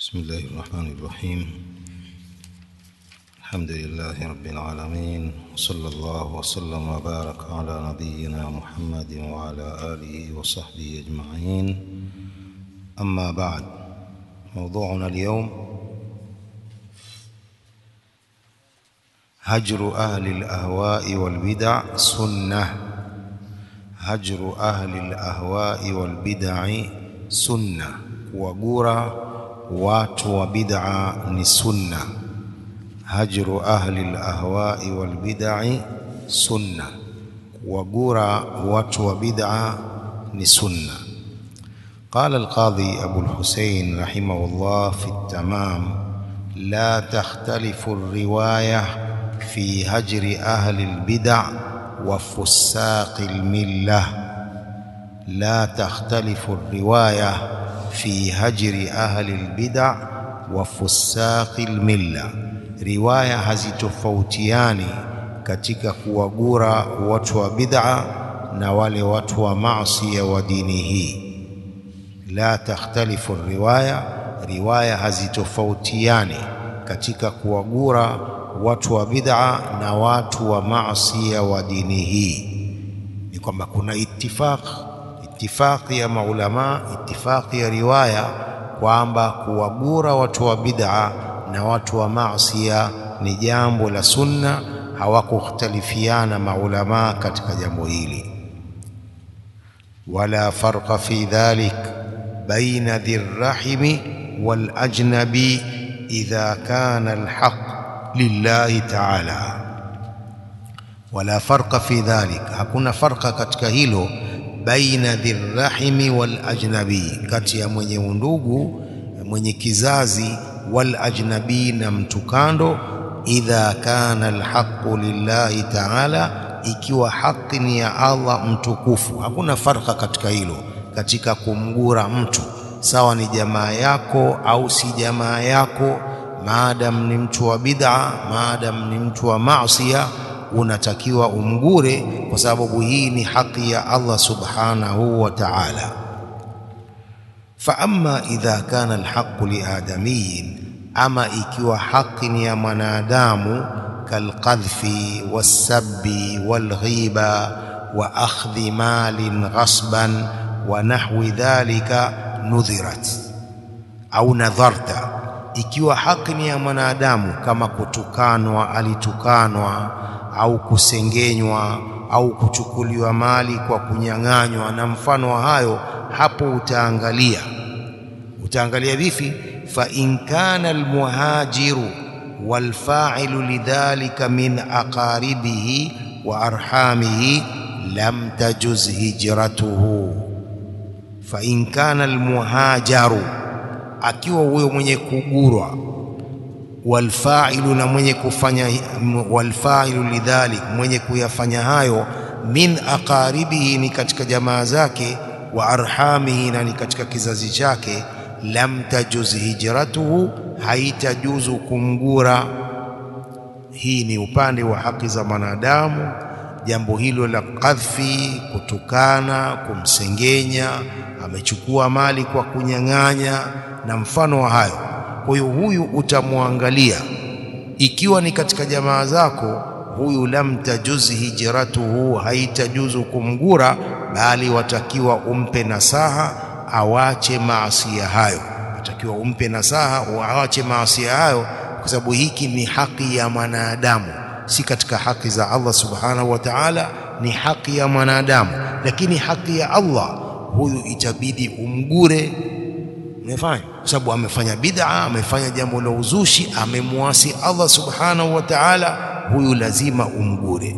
بسم الله الرحمن الرحيم الحمد لله رب العالمين وصلى الله وسلم وبارك على نبينا محمد وعلى آله وصحبه أجمعين أما بعد موضوعنا اليوم هجر أهل الأهواء والبدع سنة هجر أهل الأهواء والبدع سنة وقرى watu wa bid'a ni sunna hajru ahli alahwai walbid'i sunna kuwagura watu wa bid'a ni sunna قال القاضي أبو الحسين رحمه الله في التمام لا تختلف الرواية في هجر أهل البدع وفساق الملة لا تختلف الرواية في هجر أهل البدع وفساق الملة رواية hazitofautiani katika kuwagura watu wa bid'a na wale watu wa maasi wa dini hii la takhtalifu riwaya riwaya hazitofautiani katika kuwagura watu wa bid'a na watu wa maasi wa dini hii ni kwamba kuna ittifaq itifaqi ya maulama itifaqi ya riwaya kwamba kuwagura watu wa bid'a na watu wa maasiya ni jambo la sunna hawakukhtalifiana maulama katika jambo hili wala farqa fi dhalik baina dhirrahimi wal ajnabi idha kana alhaq lillahi ta'ala wala farqa fi dhalik hakuna farqa katika hilo baina dhirrahimi wal ajnabi, kati ya mwenye undugu mwenye kizazi wal ajnabi na mtu kando. Idha kana alhaqu lillahi taala, ikiwa haki ni ya Allah mtukufu. Hakuna farka katika hilo, katika kumgura mtu, sawa ni jamaa yako au si jamaa yako, maadam ni mtu wa bid'a, maadam ni mtu wa maasiya unatakiwa umgure kwa sababu hii ni haki ya Allah subhanahu wa ta'ala. Fa amma idha kana alhaqu liadamiyin, ama ikiwa haki ni ya mwanadamu, kalqadhfi wassabbi walghiba wa akhdhi malin ghasban wa nahwi dhalika nudhirat au nadharta, ikiwa haki ni ya mwanadamu kama kutukanwa, alitukanwa au kusengenywa au kuchukuliwa mali kwa kunyang'anywa na mfano wa hayo, hapo utaangalia utaangalia vipi? fa in kana almuhajiru walfa'ilu lidhalika min aqaribihi wa arhamihi lam tajuz hijratuhu. fa in kana almuhajaru, akiwa huyo mwenye kugurwa walfailu na mwenye kufanya walfailu lidhalik, mwenye kuyafanya hayo, min aqaribihi, ni katika jamaa zake, wa arhamihi, na ni katika kizazi chake, lam tajuz hijratuhu, haitajuzu kumgura. Hii ni upande wa haki za mwanadamu. Jambo hilo la kadhfi, kutukana, kumsengenya, amechukua mali kwa kunyang'anya na mfano wa hayo kwa hiyo huyu utamwangalia, ikiwa ni katika jamaa zako, huyu lam tajuzi hijratuhu, haitajuzu kumgura, bali watakiwa umpe nasaha awache maasia hayo, watakiwa umpe nasaha awache maasia hayo, kwa sababu hiki ni haki ya mwanadamu, si katika haki za Allah subhanahu wa ta'ala, ni haki ya mwanadamu. Lakini haki ya Allah, huyu itabidi umgure Umefanya kwa sababu amefanya bid'a, amefanya jambo la uzushi, amemwasi Allah subhanahu wa ta'ala, huyu lazima umgure.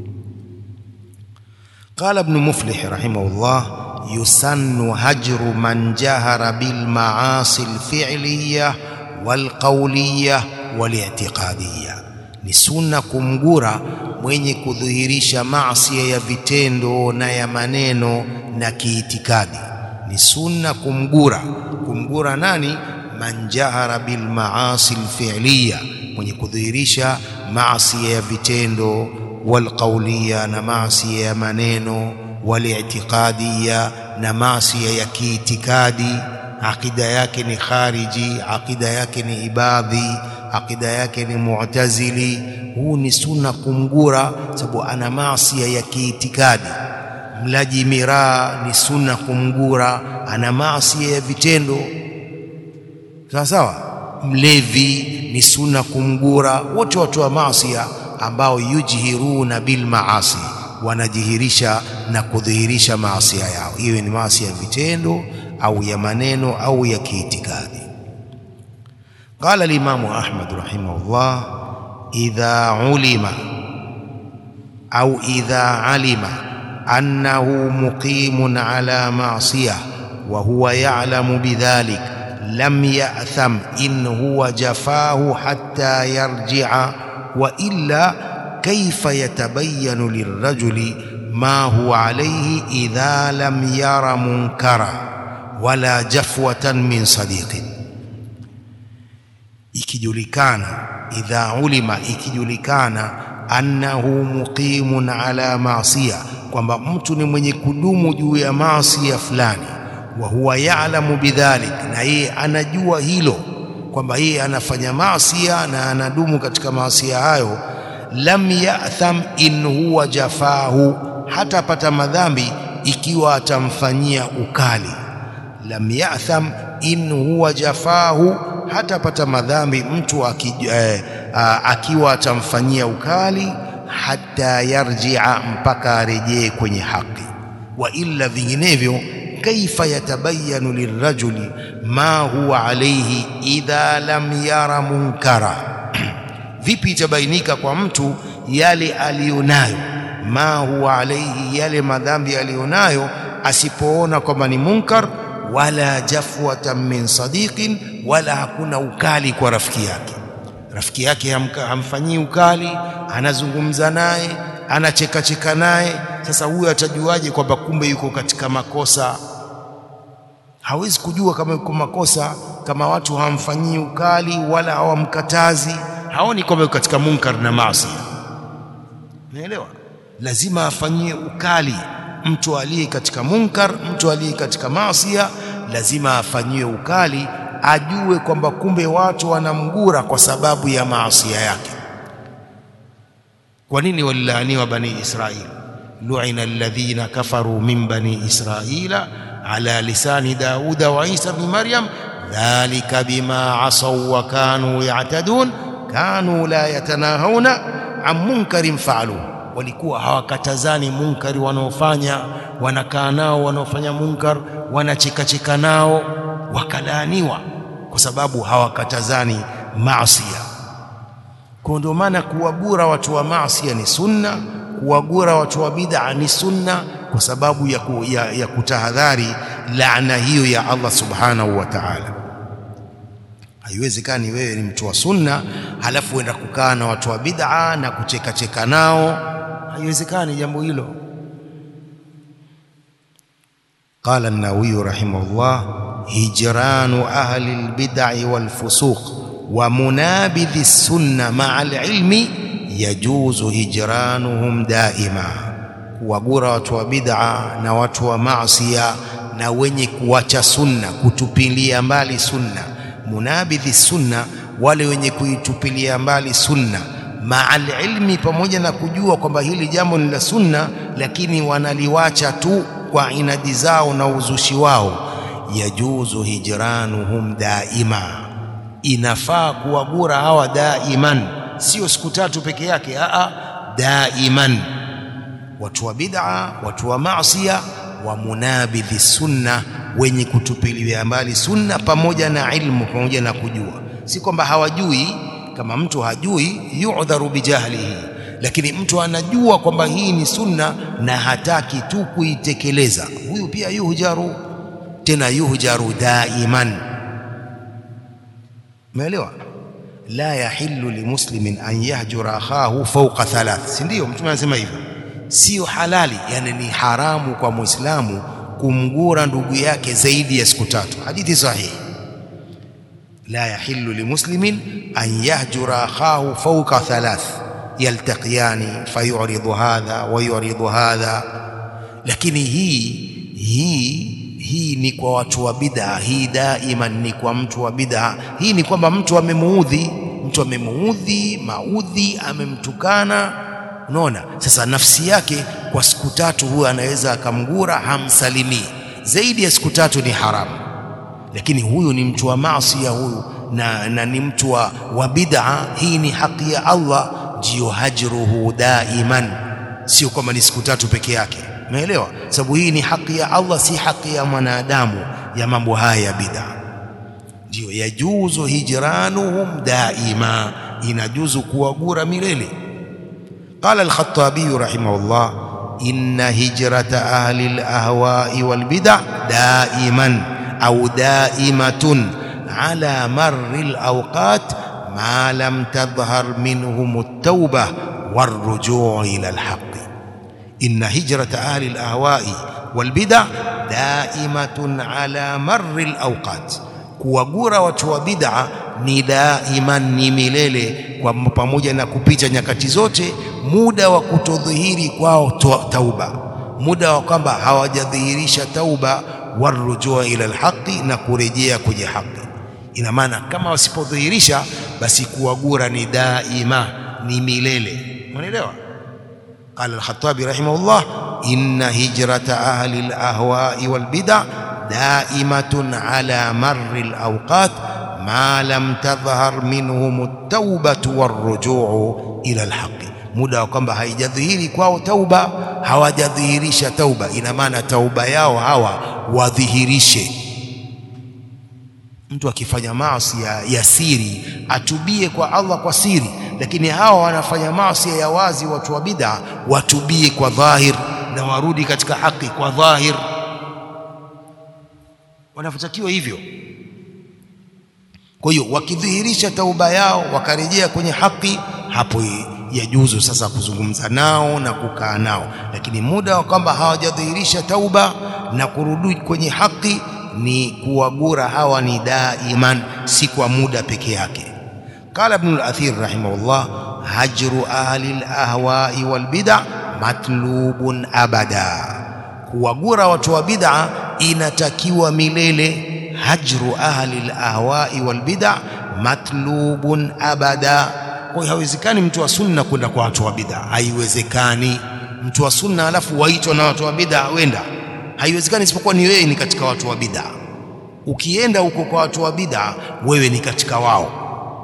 Qala Ibn Muflih rahimahullah, yusannu hajru man jahara bil maasi alfi'liyya wal qawliyya wal i'tiqadiyya, ni sunna kumgura mwenye kudhihirisha maasi ya vitendo na ya maneno na kiitikadi ni sunna kumgura. Kumgura nani? man jahara bil maasi alfi'liya, mwenye kudhihirisha maasi ya vitendo, wal qawliya, na maasi ya maneno, wal i'tiqadiya, na maasi ya kiitikadi. akida yake ni khariji, akida yake ni ibadhi, akida yake ni mu'tazili. Huu ni sunna kumgura, sababu ana maasi ya kiitikadi. Mlaji miraa ni sunna kumgura, ana maasi ya vitendo. Sawa sawa. Mlevi ni sunna kumgura. Wote watu wa maasi ambao yujhiruna bil maasi, wanajihirisha na kudhihirisha maasi yao, iwe ni maasi ya vitendo au ya maneno au ya kiitikadi. Qala al-Imamu Ahmad rahimahullah, idha ulima au idha alima annahu muqimun ala ma'siyah wa huwa ya'lamu bidhalik lam ya'tham in huwa jafahu hatta yarji'a wa illa kayfa yatabayyanu lirrajuli ma huwa alayhi idha lam yara munkara wala jafwatan min sadiqin, ikijulikana idha ulima, ikijulikana annahu muqimun ala maasiya, kwamba mtu ni mwenye kudumu juu ya maasiya fulani, wa huwa ya'lamu bidhalik, na yeye anajua hilo kwamba yeye anafanya maasiya na anadumu katika maasiya hayo, lam ya'tham in huwa jafahu, hatapata madhambi ikiwa atamfanyia ukali lam ya'tham in huwa jafahu, hatapata madhambi mtu aki, eh, akiwa atamfanyia ukali, hata yarjia, mpaka arejee kwenye haki. Wa illa, vinginevyo, kaifa yatabayanu lirrajuli ma huwa alayhi idha lam yara munkara, vipi itabainika kwa mtu yale aliyonayo, ma huwa alayhi, yale madhambi aliyonayo, asipoona kwamba ni munkar wala jafwatan min sadiqin, wala hakuna ukali kwa rafiki yake. Rafiki yake hamfanyii ukali, anazungumza naye, anachekacheka naye. Sasa huyo atajuaje kwamba kumbe yuko katika makosa? Hawezi kujua kama yuko makosa kama watu hawamfanyii ukali wala hawamkatazi, haoni kwamba yuko katika munkar na maasi. Unaelewa? Lazima afanyie ukali mtu aliye katika munkar, mtu aliye katika maasia, lazima afanyiwe ukali, ajue kwamba kumbe watu wanamgura kwa sababu ya maasia yake. Kwa nini walilaaniwa bani Israil? lu'ina alladhina kafaru min bani israila ala lisani Dauda wa Isa ibn Maryam dhalika bima asaw wa kanu ya'tadun kanu la yatanahawna an munkarin fa'aluhu walikuwa hawakatazani munkari wanaofanya, wanakaa nao wanaofanya munkar, wanachekacheka nao, wakalaaniwa kwa sababu hawakatazani maasia. Kwa ndio maana kuwagura watu wa maasia ni sunna, kuwagura watu wa bid'a ni sunna, kwa sababu ya, ku, ya, ya kutahadhari laana hiyo ya Allah subhanahu wa ta'ala. Haiwezekani wewe ni mtu wa sunna halafu uenda kukaa na watu wa bid'a na kuchekacheka nao haiwezekani jambo hilo. Qala an-Nawawi rahimahullah, hijranu ahli al-bid'i wal-fusuq wa munabidhi sunna ma'a al-ilmi yajuzu hijranuhum daima, kuwagura watu wa bid'a na watu wa maasiya na wenye kuacha sunna, kutupilia mbali sunna. Munabidhi sunna, wale wenye kuitupilia mbali sunna maal ilmi, pamoja na kujua kwamba hili jambo ni la sunna, lakini wanaliwacha tu kwa inadi zao na uzushi wao. Yajuzu hijranuhum daima, inafaa kuwagura hawa daiman, sio siku tatu peke yake. Aa, daiman, watu wa bid'a, watu wa maasiya, wa munabidhi sunna, wenye kutupilia mbali sunna, pamoja na ilmu, pamoja na kujua, si kwamba hawajui kama mtu hajui yudharu bijahlihi, lakini mtu anajua kwamba hii ni sunna na hataki tu kuitekeleza, huyu pia yuhjaru, tena yuhjaru daiman. Umeelewa? la yahillu limuslimin an yahjura akhahu fawqa thalath, si ndio? Mtume anasema hivyo, sio halali, yani ni haramu kwa Muislamu kumgura ndugu yake zaidi ya siku tatu. Hadithi sahihi la yahillu limuslimin an yahjura akhahu fawqa thalath yaltaqiyani fayuridu hadha wa yuridu hadha. Lakini hii hii hii ni kwa watu wa bid'a, hii daiman ni kwa mtu wa bid'a. Hii ni kwamba mtu amemuudhi, mtu amemuudhi maudhi, amemtukana. Unaona, sasa nafsi yake kwa siku tatu huwa anaweza akamgura, hamsalimii. Zaidi ya siku tatu ni haramu, lakini huyu ni mtu wa maasi ya huyu na, na ni mtu wa, wa bid'a. Hii ni haki ya Allah, ndiyo hajruhu daiman, sio kwamba ni siku tatu peke yake. Umeelewa? Sababu hii ni haki ya Allah, si haki ya mwanadamu ya mambo haya ya bid'a. Ndio yajuzu hijranuhum daima, inajuzu kuwagura milele. Qala al-Khattabi rahimahullah, inna hijrata ahli al-ahwa'i wal bid'a daiman au daimatun ala marri al-awqat ma lam tadhhar minhum at-tawbah war-ruju' ila al-haqq inna hijrata ahli al-ahwa'i wal bid'a daimatun ala marri al-awqat, kuwagura watu wa bid'a ni daiman, ni milele, kwa pamoja na kupita nyakati zote, muda wa kutodhihiri kwao tauba, muda wa kwamba hawajadhihirisha tauba, warujua ila alhaqi, na kurejea kwenye haki. Ina maana kama wasipodhihirisha, basi kuwagura ni daima, ni milele. Unaelewa? Qala al-Khattabi rahimahullah, inna hijrata ahli al-ahwa'i wal bid'a daimatun ala marri al-awqat ma lam tadhhar minhum at-taubatu war-ruju'u ila al-haqqi, muda wa kwamba haijadhihiri kwao tauba, hawajadhihirisha tauba. Ina maana tauba yao hawa wadhihirishe. Mtu akifanya maasi ya, ya siri atubie kwa Allah kwa siri, lakini hawa wanafanya maasi ya wazi. Watu wa bid'a watubie kwa dhahir na warudi katika haki kwa dhahir, wanavyotakiwa hivyo. Kwa hiyo wakidhihirisha tauba yao wakarejea kwenye haki, hapo yajuzu sasa kuzungumza nao na kukaa nao, lakini muda wa kwamba hawajadhihirisha tauba na kurudi kwenye haki ni kuwagura hawa ni daiman, si kwa muda peke yake. Qala Ibn al-Athir rahimahullah, hajru ahli al-ahwa'i wal bid'a matlubun abada, kuwagura watu wa bid'a inatakiwa milele. Hajru ahli al-ahwa'i wal bid'a matlubun abada. Kwa hiyo haiwezekani mtu wa sunna kwenda kwa watu wa bid'a, haiwezekani. Mtu wa sunna alafu waitwa na watu wa bid'a wenda haiwezekani isipokuwa ni wewe ni katika watu wa bid'a. Ukienda huko kwa watu wa bid'a, wewe ni katika wao.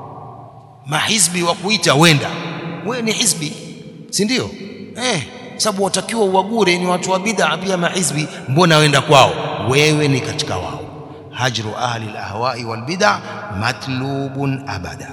Mahizbi wa kuita wenda, wewe ni hizbi, si ndio? Eh, sababu watakiwa uwagure ni watu wa bid'a pia mahizbi, mbona wenda kwao? Wewe ni katika wao. Hajru ahli al-ahwa'i wal bid'a matlubun abada.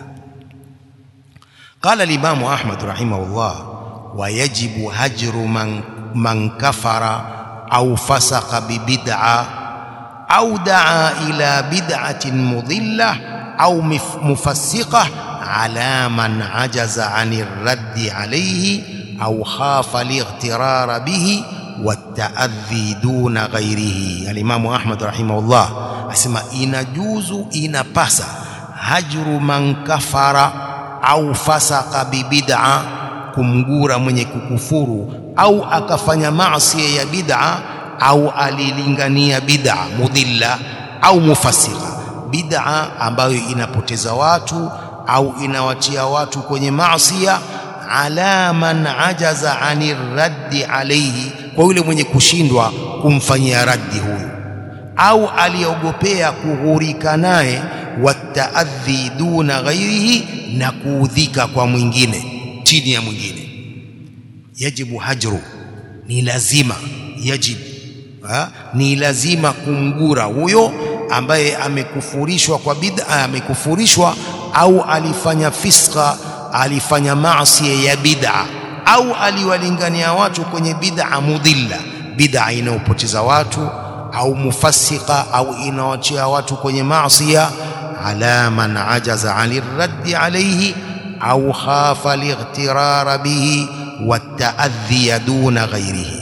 Qala al-Imam Ahmad rahimahullah, wa yajibu hajru man, man kafara au fasaka bibid'a au daa ila bid'atin mudilla au mufassiqa ala man ajaza ani raddi alayhi au khafa lightirara bihi wataadhi duna ghairihi. Alimamu Ahmad rahimahullah asema inajuzu, inapasa hajru man kafara au fasaka bibid'a, kumgura mwenye kukufuru au akafanya maasi ya bid'a au alilingania bid'a mudhilla au mufassika, bid'a ambayo inapoteza watu au inawatia watu kwenye maasi, ala man ajaza ani raddi alayhi, kwa yule mwenye kushindwa kumfanyia raddi huyu, au aliogopea kughurika naye, wataadhi duna ghairihi, na kuudhika kwa mwingine chini ya mwingine yajibu hajru, ni lazima yajibu ha? ni lazima kumgura huyo ambaye amekufurishwa kwa bid'a, amekufurishwa au alifanya fiska, alifanya maasi ya bid'a, au aliwalingania watu kwenye bid'a mudhilla, bid'a inayopoteza watu, au mufassika, au inawatia watu kwenye maasi, ala man ajaza ani raddi alayhi au khafa lightirara bihi wataadhiya duna ghairihi.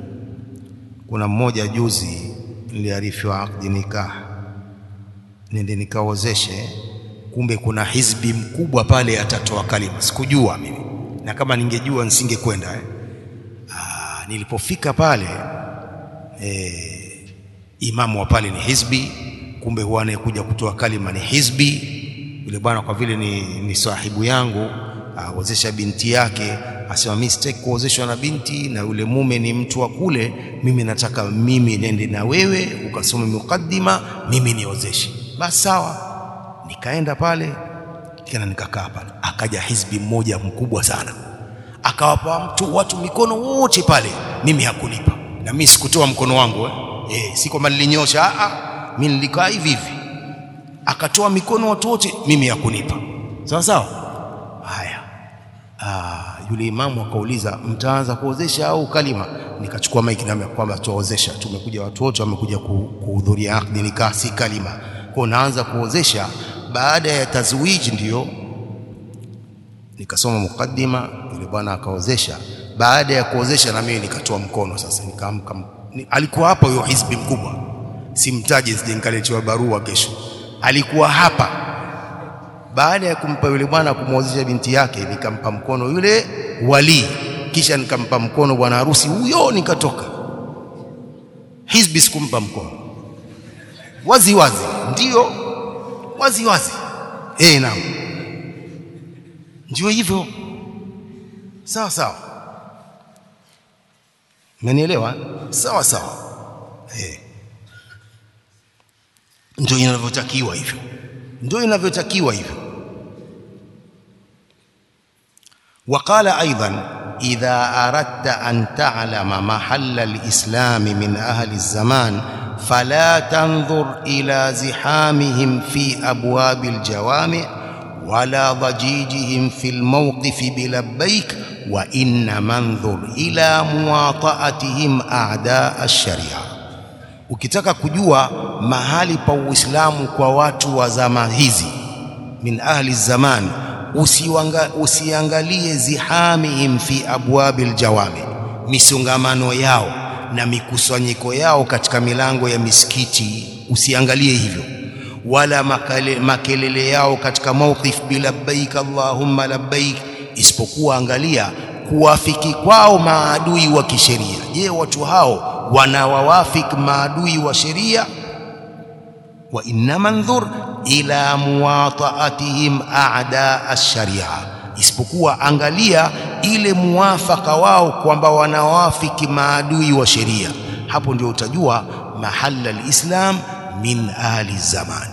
Kuna mmoja juzi niliarifiwa akdi nikah, nende nikaozeshe, kumbe kuna hizbi mkubwa pale atatoa kalima. Sikujua mimi, na kama ningejua nisingekwenda eh. Aa, nilipofika pale eh, imamu wa pale ni hizbi, kumbe huwa anayekuja kutoa kalima ni hizbi. Yule bwana kwa vile ni, ni sahibu yangu awezesha binti yake, asema mimi sitaki kuozeshwa na binti, na yule mume ni mtu wa kule, mimi nataka mimi nende na wewe ukasome mukaddima, mimi niozeshe. Basi sawa, nikaenda pale tena nikakaa pale, akaja hizbi mmoja mkubwa sana, akawapa mtu watu mikono wote pale, mimi hakunipa, na mimi sikutoa mkono wangu eh, eh si kwamba nilinyosha, a a, mimi nilikaa hivi hivi, akatoa mikono watu wote, mimi hakunipa. Sawa sawa, haya. Ah, yule imamu akauliza mtaanza kuozesha au kalima? Nikachukua maiki na kwamba tuozesha, tumekuja watu wote wamekuja kuhudhuria akdi nikah, si kalima. Kwa naanza kuozesha baada ya tazwiji, ndiyo nikasoma mukaddima, yule bwana akaozesha. Baada ya kuozesha na mimi nikatoa mkono sasa, nikaamka. Alikuwa hapa huyo hizbi mkubwa, simtaje, sije nikaletewa barua kesho. Alikuwa hapa baada ya kumpa yule bwana kumwozesha binti yake, nikampa mkono yule wali, kisha nikampa mkono bwana harusi huyo, nikatoka. Hizbi sikumpa mkono wazi wazi, ndio wazi wazi. Eh, naam, ndio hivyo. Sawa sawa, mmenielewa? Sawa sawa, eh, ndio inavyotakiwa hivyo, ndio inavyotakiwa hivyo. وقال أيضا إذا أردت أن تعلم محل الإسلام من أهل الزمان فلا تنظر إلى زحامهم في أبواب الجوامع ولا ضجيجهم في الموقف بلبيك وإنما انظر إلى مواطأتهم أعداء الشريعة ukitaka kujua mahali pa Uislamu kwa watu wa zama hizi min ahli zaman Usiwanga, usiangalie zihamihim fi abwabil jawami, misongamano yao na mikusanyiko yao katika milango ya misikiti, usiangalie hivyo, wala makale, makelele yao katika mawqif bilabbaik allahumma labbaik, isipokuwa angalia kuwafiki kwao maadui wa kisheria. Je, watu hao wanawawafik maadui wa sheria? wa innama ndhur ila muwataatihim a'da ash-sharia, isipokuwa angalia ile muwafaka wao kwamba wanawafiki maadui wa sheria. Hapo ndio utajua mahalla al-islam min ahli zaman.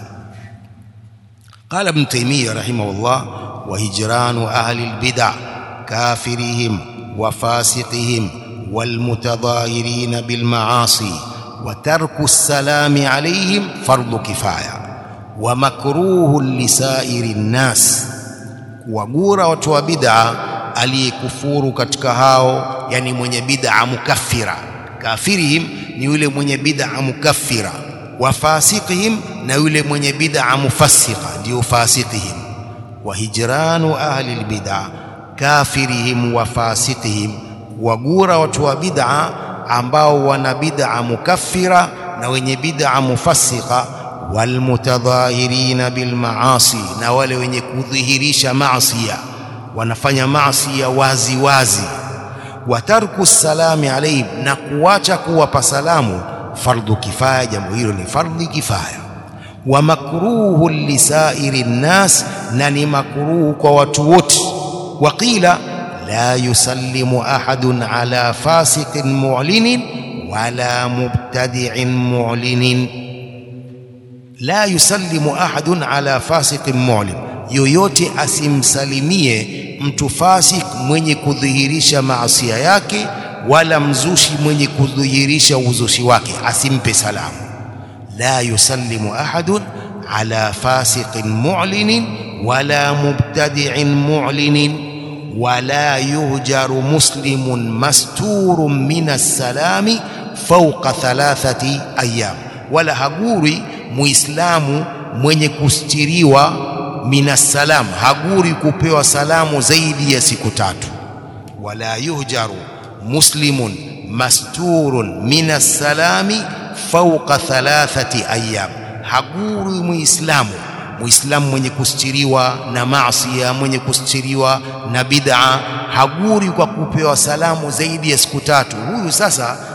Qala Ibn Taymiyyah rahimahullah, wa hijranu ahli al-bid'ah kafirihim wa fasiqihim wal mutadhahirin bil ma'asi wa tarku salami alayhim fardhu kifaya wa makruhun lisairi nnas, kuwagura watu wa bid'a aliyekufuru katika hao, yani mwenye bid'a mukaffira. Kafirihim ni yule mwenye bid'a mukaffira, wa fasiqihim na yule mwenye bid'a mufassiqa, ndio fasiqihim. Wa hijranu ahli albid'a kafirihim wa fasiqihim, kuwagura watu wa bid'a ambao wana bid'a mukaffira na wenye bid'a mufassiqa walmutadhahirina bilmaasi, na wale wenye kudhihirisha maasia, wanafanya maasia wazi wazi. Wa tarku salami alaihim, na kuacha kuwapa salamu, fardhu kifaya, jambo hilo ni fardhi kifaya. Wa makruhu lisairi nnas, na ni makruhu kwa watu wote. Waqila la yusallimu ahadun ala fasiqin mu'linin wala mubtadi'in mu'linin la yusallimu ahadun ala fasiqin mu'lin, yoyote asimsalimie mtu fasik mwenye kudhihirisha maasia yake, wala mzushi mwenye kudhihirisha uzushi wake, asimpe salamu. La yusallimu ahadun ala fasiqin mu'linin wala mubtadi'in mu'linin wala yuhjaru muslimun masturun min as-salami fawqa thalathati ayyam, wala haguri muislamu mwenye kustiriwa minasalam, haguri kupewa salamu zaidi ya siku tatu. Wala yuhjaru muslimun masturun minasalami fawqa thalathati ayyam, haguri muislamu muislamu mwenye kustiriwa na maasiya, mwenye kustiriwa na bid'a, haguri kwa kupewa salamu zaidi ya siku tatu. Huyu sasa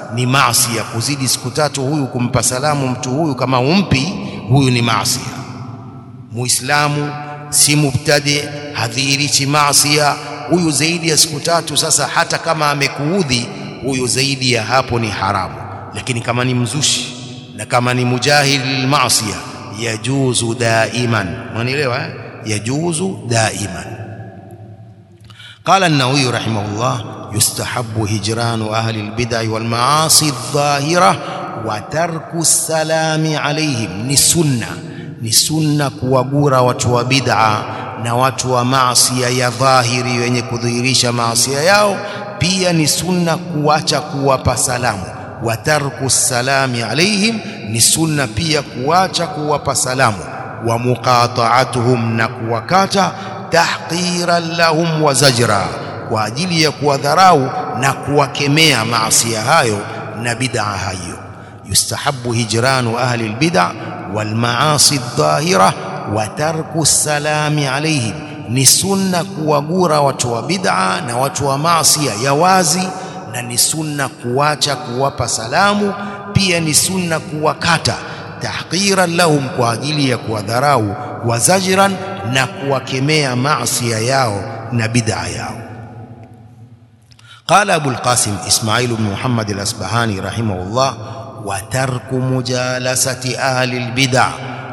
ni maasi ya kuzidi siku tatu huyu kumpa salamu mtu huyu kama umpi huyu ni maasi muislamu si mubtadi hadhihirishi maasi huyu zaidi ya siku tatu sasa hata kama amekuudhi huyu zaidi ya hapo ni haramu lakini kama ni mzushi na kama ni mujahid lilmaasi yajuzu daiman mwanielewa eh? yajuzu daiman قال النووي رحمه الله يستحب هجران أهل البدع والمعاصي الظاهرة وترك السلام عليهم ni sunna ni sunna kuwagura watu wa bid'a na watu wa maasiya ya dhahiri wenye kudhihirisha maasiya yao pia ni sunna kuacha kuwapa salamu wa tarku salami alaihim ni sunna pia kuacha kuwapa salamu wa muqata'atuhum na kuwakata tahqiran lahum wa zajra kwa ajili ya kuwadharau na kuwakemea maasiya hayo na bid'a hayo yustahabu hijranu ahli albid'a wal maasi adh-dhahira wa tarku salami alaihim ni sunna kuwagura watu wa bid'a na watu wa maasiya ya wazi na ni sunna kuacha kuwapa salamu pia ni sunna kuwakata tahqiran lahum kwa ajili ya kuwadharau wa zajran na kuwakemea maasiya yao na bid'a yao قال أبو القاسم إسماعيل بن محمد الأسبهاني رحمه الله وترك مجالسة أهل البدع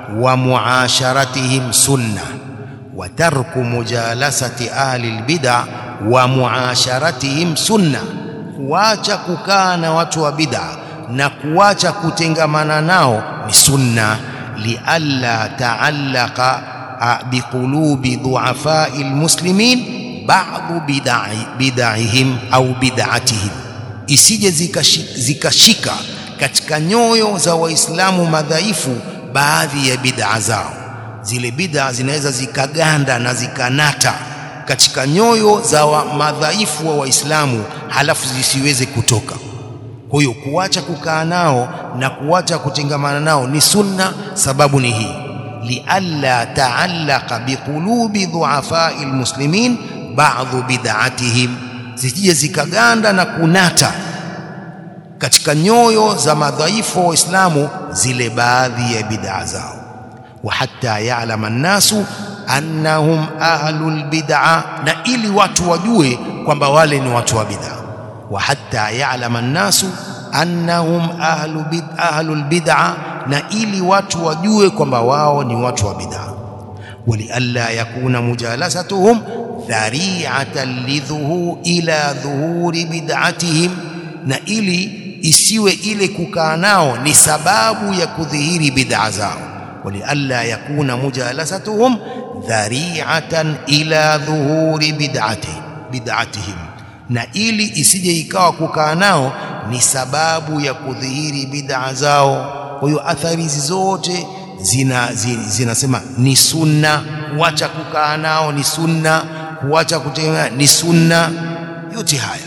ومعاشرتهم سنة وترك مجالسة أهل البدع ومعاشرتهم سنة kuacha kukaa na watu wa bid'a na kuacha kutengamana nao ni sunna lialla taallaqa biqulubi du'afai almuslimin ba'du bid'ahim au bid'atihim isije zikashika katika nyoyo za waislamu madhaifu baadhi ya bid'a zao zile bid'a zinaweza zikaganda na zikanata katika nyoyo za wa madhaifu wa waislamu halafu zisiweze kutoka kwa hiyo kuacha kukaa nao na kuacha kutengamana nao ni sunna sababu ni hii lialla taallaqa biqulubi dhuafai almuslimin ba'dhu bid'atihim zisije zikaganda na kunata katika nyoyo za madhaifu wa Waislamu zile baadhi ya bid'a zao wa hatta ya'lama an-nasu annahum ahlul bid'a na ili watu wajue kwamba wale ni watu wa bid'a wa hatta ya'lama an-nasu annahum ahlu bid ahlul bid'a na ili watu wajue kwamba wao ni watu wa bid'a walialla yakuna mujalasatuhum dhari'atan lidhuhu ila dhuhuri bid'atihim na ili isiwe ile kukaa nao ni sababu ya kudhihiri bid'a zao walialla yakuna mujalasatuhum dhari'atan ila dhuhuri bid'atihim bid'atihim na ili isije ikawa kukaa nao ni sababu ya kudhihiri bid'a zao kwa hiyo athari hizi zote zina zinasema ni sunna kuacha kukaa nao ni sunna kuacha kutembea ni sunna yote haya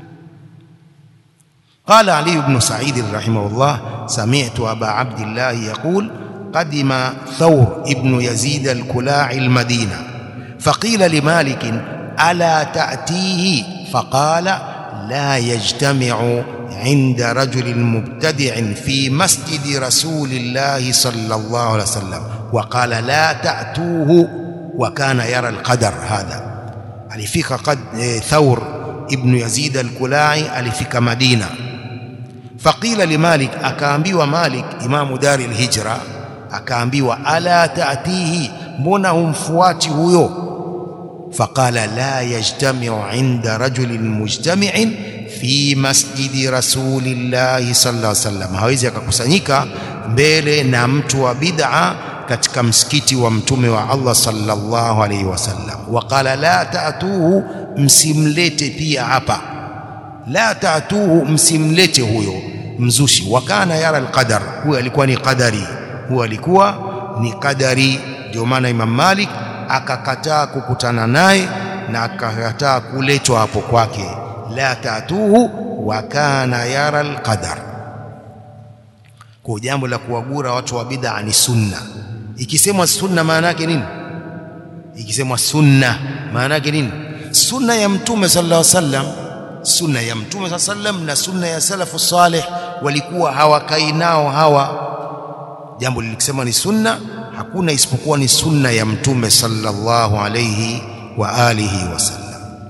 قال علي بن سعيد رحمه الله سمعت أبا عبد الله يقول قدم ثور ابن يزيد الكلاع المدينة فقيل لمالك ألا تأتيه فقال لا يجتمع عند رجل مبتدع في مسجد رسول الله صلى الله عليه وسلم وقال لا تأتوه وكان يرى القدر هذا alifika qad e, Thawr ibn Yazid al-Kulai alifika Madina faqila limalik akaambiwa Malik imamu dari al-Hijra akaambiwa ala taatihi mbona humfuati huyo faqala la yajtami'u 'inda rajulin mujtami'in fi masjidi rasulillahi sallallahu alaihi wasallam hawezi akakusanyika mbele na mtu wa bid'a katika msikiti wa mtume wa Allah sallallahu alaihi wasallam waqala la ta'tuhu msimlete pia hapa la ta'tuhu msimlete huyo mzushi wakana yara alqadar huyo alikuwa ni qadari huyo alikuwa ni qadari ndio maana Imam Malik akakataa kukutana naye na akakataa kuletwa hapo kwake la ta'tuhu wa kana yara alqadar kwa jambo la kuwagura watu wa bid'a ni sunna ikisemwa sunna maana yake nini ikisemwa sunna maana yake nini sunna ya mtume sallallahu alaihi wasallam sunna ya mtume saa sallam na sunna ya salafu salih walikuwa hawakai nao hawa jambo lilikisema ni sunna hakuna isipokuwa ni sunna ya mtume sallallahu alayhi wa alihi wasallam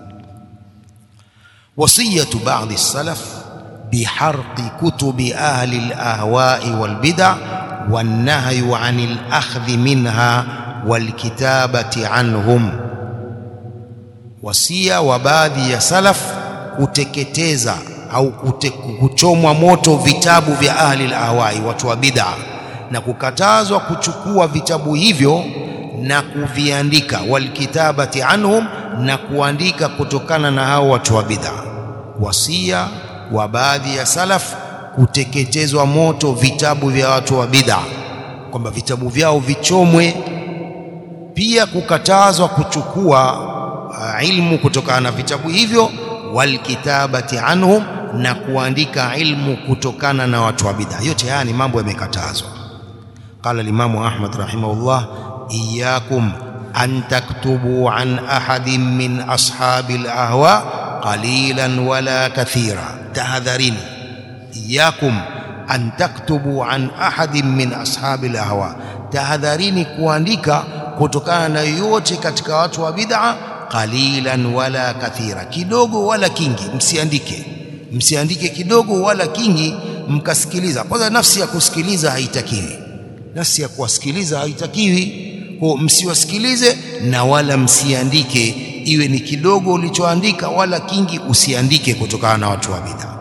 wasiyatu ba'd as-salaf biharqi kutubi ahli al-ahwa'i wal-bid'a wan-nahyu 'anil akhdhi minha wal-kitabati 'anhum wasia wa baadhi ya salaf kuteketeza au kute, kuchomwa moto vitabu vya ahli al-ahwa'i watu wa bid'a na kukatazwa kuchukua vitabu hivyo na kuviandika walkitabati anhum na kuandika kutokana na hao watu wa bid'a wasia wa baadhi ya salaf kuteketezwa moto vitabu vya watu wa bid'a kwamba vitabu vyao vichomwe pia kukatazwa kuchukua uh, ilmu kutokana na vitabu hivyo walkitabati anhum na kuandika ilmu kutokana na watu wa bid'a yote haya ni mambo yamekatazwa قال الإمام أحمد رحمه الله إياكم أن تكتبوا عن أحد من أصحاب الأهواء قليلا ولا كثيرا تهذرين إياكم أن تكتبوا عن أحد من أصحاب الأهواء تهذرين kuandika kutokana na yote katika watu wa bid'a qalilan wala kathira kidogo wala kingi msiandike msiandike kidogo wala kingi mkasikiliza kwanza nafsi ya kusikiliza haitakiwi nafsi ya kuwasikiliza haitakiwi kwa msiwasikilize na wala msiandike iwe ni kidogo ulichoandika wala kingi usiandike kutokana na watu wa bid'a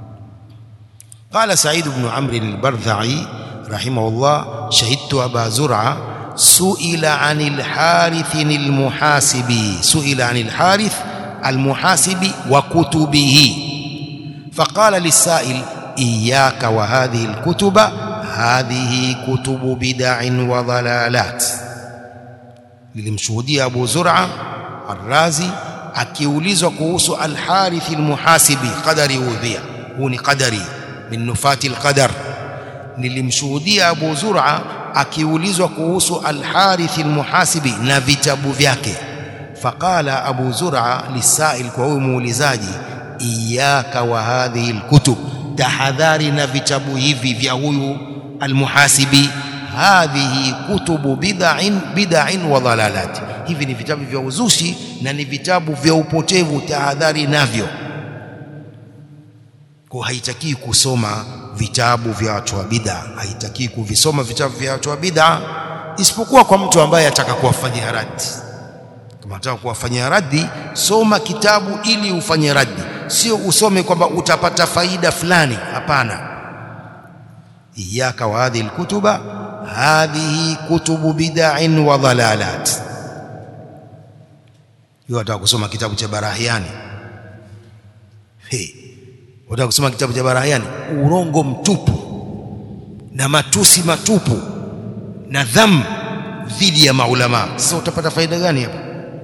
قال سعيد بن عمرو البرذعي رحمه الله شهدت أبا زرعة سئل عن الحارث المحاسبي سئل عن الحارث المحاسب وكتبه فقال للسائل إياك وهذه الكتب هذه كتب بدع وضلالات nilimshuhudia Abu Zur'a Ar-Razi akiulizwa kuhusu Al-Harith al-Muhasibi qadari udhia huu ni qadari min nufati al-qadar nilimshuhudia Abu Zur'a akiulizwa kuhusu Al-Harith al-Muhasibi na vitabu vyake faqala Abu Zur'a lisail kwa huyu muulizaji iyaka wa hadhihi al-kutub tahadhari na vitabu hivi vya huyu almuhasibi hadhihi kutubu bid'in bid'in wa dhalalat hivi ni vitabu vya uzushi na ni vitabu vya upotevu tahadhari navyo kwa haitaki kusoma vitabu vya watu wa bid'a haitaki kuvisoma vitabu vya watu wa bid'a isipokuwa kwa mtu ambaye ataka kuwafanyia raddi kama unataka kuwafanyia raddi soma kitabu ili ufanye raddi sio usome kwamba utapata faida fulani hapana iyaka wa hadhihi alkutuba hadhihi kutubu bid'in wa dhalalat hiyo ataka kusoma kitabu cha Barahiani hey unataka kusoma kitabu cha Barahiani urongo mtupu na matusi matupu na dham dhidi ya maulama sasa utapata faida gani hapa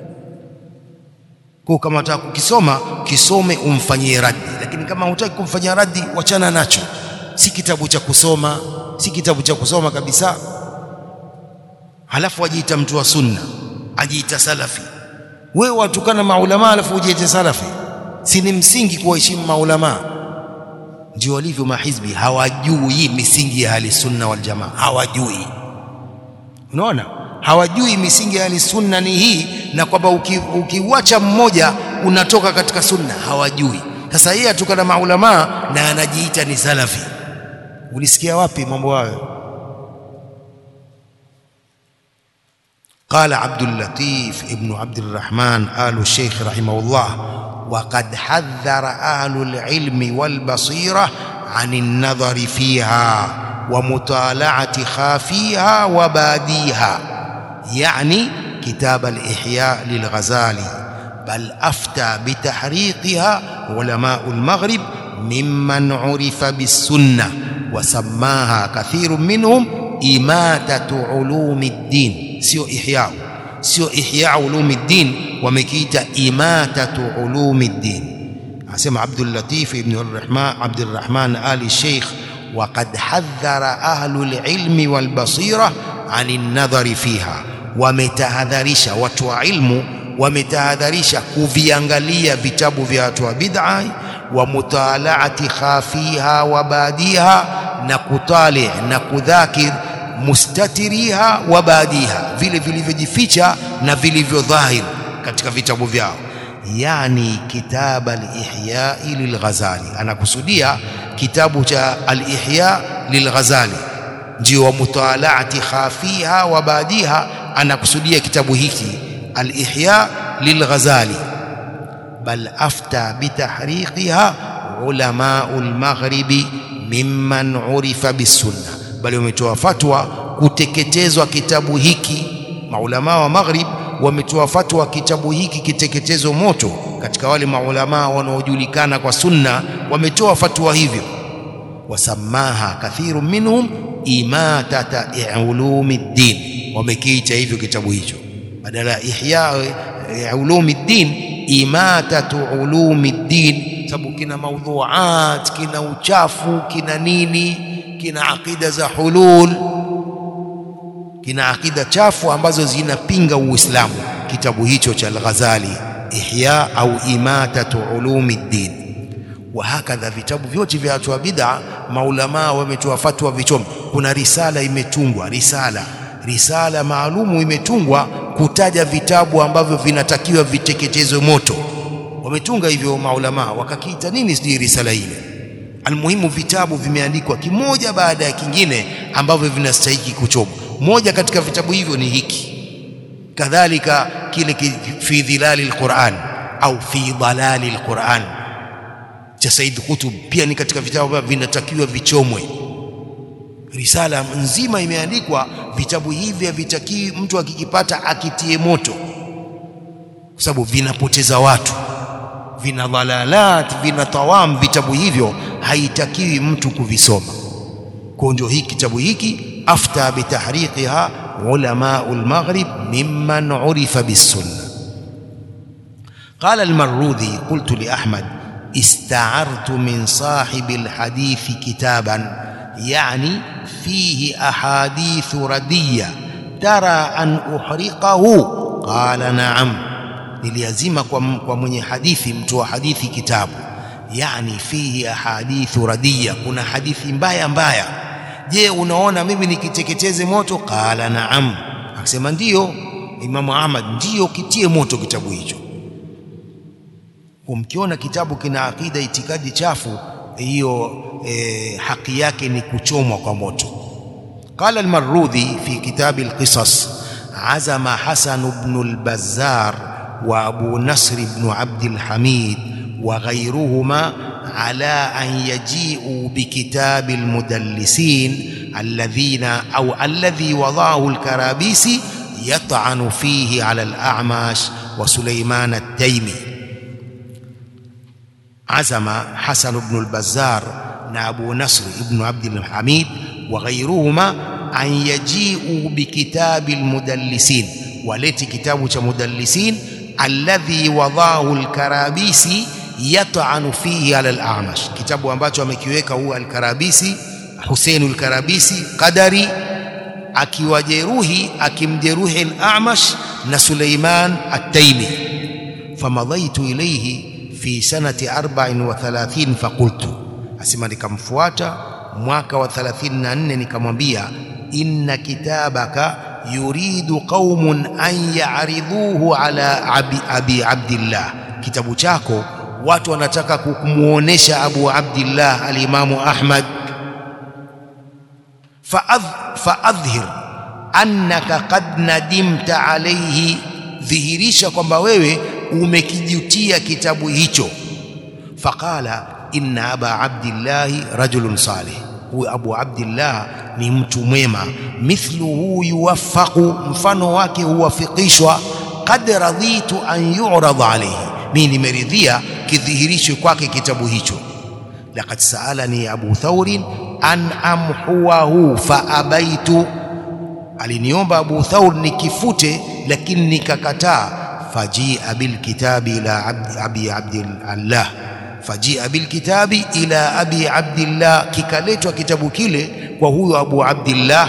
kwa kama unataka kukisoma kisome umfanyie raddi lakini kama hutaki kumfanyia raddi wachana nacho si kitabu cha kusoma si kitabu cha kusoma kabisa halafu ajiita mtu wa sunna ajiita salafi wewe watukana maulama halafu ujiite salafi si ni msingi kuwaheshimu maulama ndio walivyo mahizbi hawajui misingi ya ahli sunna wal jamaa hawajui unaona hawajui misingi ya ahli sunna ni hii na kwamba ukiuacha uki mmoja unatoka katika sunna hawajui sasa yeye atukana maulama na anajiita ni salafi ulisikia wapi mambo hayo قال عبد اللطيف ابن عبد الرحمن آل الشيخ رحمه الله وقد حذر أهل العلم والبصيرة عن النظر فيها ومطالعة خافيها وباديها يعني كتاب الإحياء للغزالي بل أفتى بتحريقها علماء المغرب ممن عرف بالسنة وسماها كثير منهم إماتة علوم الدين سيو إحياء سيو إحياء علوم الدين ومكيت إماتة علوم الدين أسمع عبد اللطيف بن الرحمن عبد الرحمن آل الشيخ وقد حذر أهل العلم والبصيرة عن النظر فيها wametahadharisha watu wa ilmu wametahadharisha kuviangalia vitabu vya watu wa bid'a wa mutalaati khafiha wa badiha na kutali na kudhakir mustatiriha wa badiha vile vilivyojificha na vilivyo dhahir katika vitabu vyao yani kitab al-ihya lil-Ghazali anakusudia kitabu cha al-ihya lil-Ghazali ndio wa mutalaati khafiha wa badiha anakusudia kitabu hiki al-ihya lil-Ghazali bal afta bitahriqiha ulamau al-maghribi mimman urifa bisunna bali wametoa fatwa kuteketezwa kitabu hiki maulama wa maghrib wametoa fatwa kitabu hiki kiteketezo moto katika wale maulama wanaojulikana kwa sunna wametoa fatwa hivyo wasamaha kathiru minhum imatata ulumiddin wamekiita hivyo kitabu hicho badala ya ihya ulumiddin imatatu ulumiddin sababu kina maudhuat kina uchafu kina nini kina aqida za hulul kina akida chafu ambazo zinapinga Uislamu. Kitabu hicho cha Al-Ghazali Ihya au Imatatu Ulumiddin. Wa hakadha vitabu vyote vya watu wa bid'a, maulamaa wametoa fatwa vichome. Kuna risala imetungwa, risala risala maalumu imetungwa kutaja vitabu ambavyo vinatakiwa viteketezwe moto. Wametunga hivyo maulamaa, wakakiita nini sijui risala ile. Almuhimu, vitabu vimeandikwa kimoja baada ya kingine ambavyo vinastahiki kuchomwa moja katika vitabu hivyo ni hiki kadhalika kile fi dhilali alquran au fi dalali alquran cha Said Qutb pia ni katika vitabu ambavyo vinatakiwa vichomwe risala nzima imeandikwa vitabu hivi havitakiwi mtu akikipata akitie moto kwa sababu vinapoteza watu vina dhalalat vina tawam vitabu hivyo haitakiwi mtu kuvisoma kwa ndio hiki kitabu hiki أفتى بتحريقها علماء المغرب ممن عرف بالسنة قال المروذي قلت لأحمد استعرت من صاحب الحديث كتابا يعني فيه أحاديث ردية ترى أن أحرقه قال نعم niliazima kwa, kwa mwenye hadithi mtu wa hadithi kitabu yani fihi ahadithu radiya kuna hadithi mbaya mbaya je unaona mimi nikiteketeze moto qala naam akasema ndiyo imamu ahmad ndiyo kitie moto kitabu hicho umkiona kitabu kina akida itikadi chafu hiyo e, haki yake ni kuchomwa kwa moto قال المرودي في كتاب القصص عزم حسن بن البزار وابو نصر بن عبد الحميد وغيرهما على أن يجيئوا بكتاب المدلسين الذين أو الذي وضعه الكرابيسي يطعن فيه على الأعمش وسليمان التيمي عزم حسن بن البزار أبو نصر بن عبد الحميد وغيرهما أن يجيئوا بكتاب المدلسين وليت كتاب مدلسين الذي وضعه الكرابيسي yat'anu fihi ala al-A'mash, kitabu ambacho amekiweka huwa al-Karabisi Husein al-Karabisi Qadari, akiwajeruhi akimjeruhi al-A'mash na Suleiman at-Taimi. Famadhaitu ilayhi fi sanati 34 faqultu, asema nikamfuata mwaka wa 34 nikamwambia, inna kitabaka yuridu qaumun an ya'ridhuhu ala abi, abi Abdillah, kitabu chako watu wanataka kumuonesha Abu Abdillah alimamu Ahmad faadhhir annaka qad nadimta alayhi, dhihirisha kwamba wewe umekijutia kitabu hicho. Faqala inna aba abdillahi rajulun salih, huyu Abu Abdillah ni mtu mwema. Mithluhu yuwaffaqu, mfano wake huwafikishwa. Qad radhitu an yu'rada alayhi mimi nimeridhia kidhihirishwe kwake kitabu hicho. Laqad saalani Abu Thaurin an amhuwahu fa abaitu, aliniomba Abu Thaur nikifute, lakini nikakataa. Fajia bilkitabi ila abdi, abi Abdillah, fajia bilkitabi ila abi Abdillah, kikaletwa kitabu kile kwa huyo Abu Abdillah.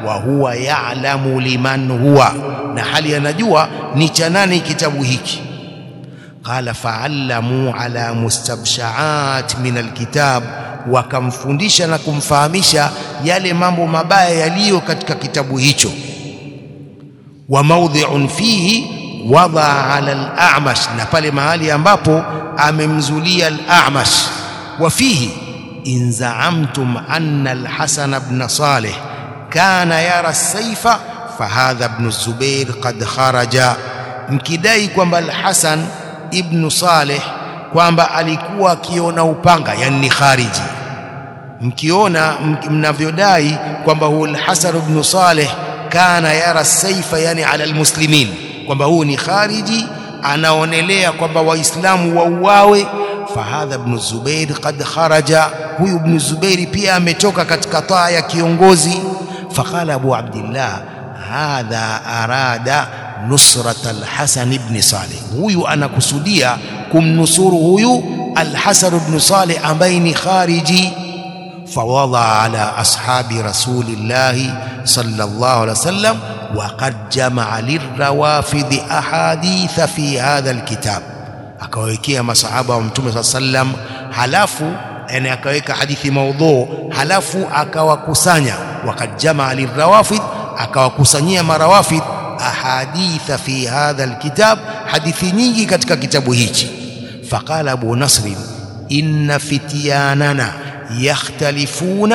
wa huwa ya'lamu liman huwa na hali anajua ni cha nani kitabu hiki qala fa'allamu ala mustabshaat min alkitab wakamfundisha na kumfahamisha yale mambo mabaya yaliyo katika kitabu hicho wa mawdhi'un fihi wada ala al-a'mash na pale mahali ambapo amemzulia al-a'mash wa fihi in za'amtum anna al-hasan ibn salih kana yara as-sayfa fahadha ibn zubair qad kharaja mkidai kwamba al-hasan ibn salih kwamba alikuwa akiona upanga yani ni khariji mkiona mnavyodai kwamba huyu al-hasan ibn salih kana yara saifa yani ala almuslimin kwamba huu ni khariji anaonelea kwamba waislamu wauawe fahadha ibn zubair qad kharaja huyu ibn zubair pia ametoka katika taa ya kiongozi faqala abu abdillah hadha arada nusrat alhasan ibn salih huyu anakusudia kumnusuru huyu alhasan ibn salih ambaye ni khariji فوضع على أصحاب رسول الله صلى الله عليه وسلم وقد جمع للروافض أحاديث في هذا الكتاب akawekea masahaba wa mtume saa sallam halafu yani akaweka hadithi maudhu halafu akawakusanya wakad jamaa lirawafid akawakusanyia marawafid ahaditha fi hadha alkitab hadithi nyingi katika kitabu hichi faqala abu nasrin inna fityanana يختلفون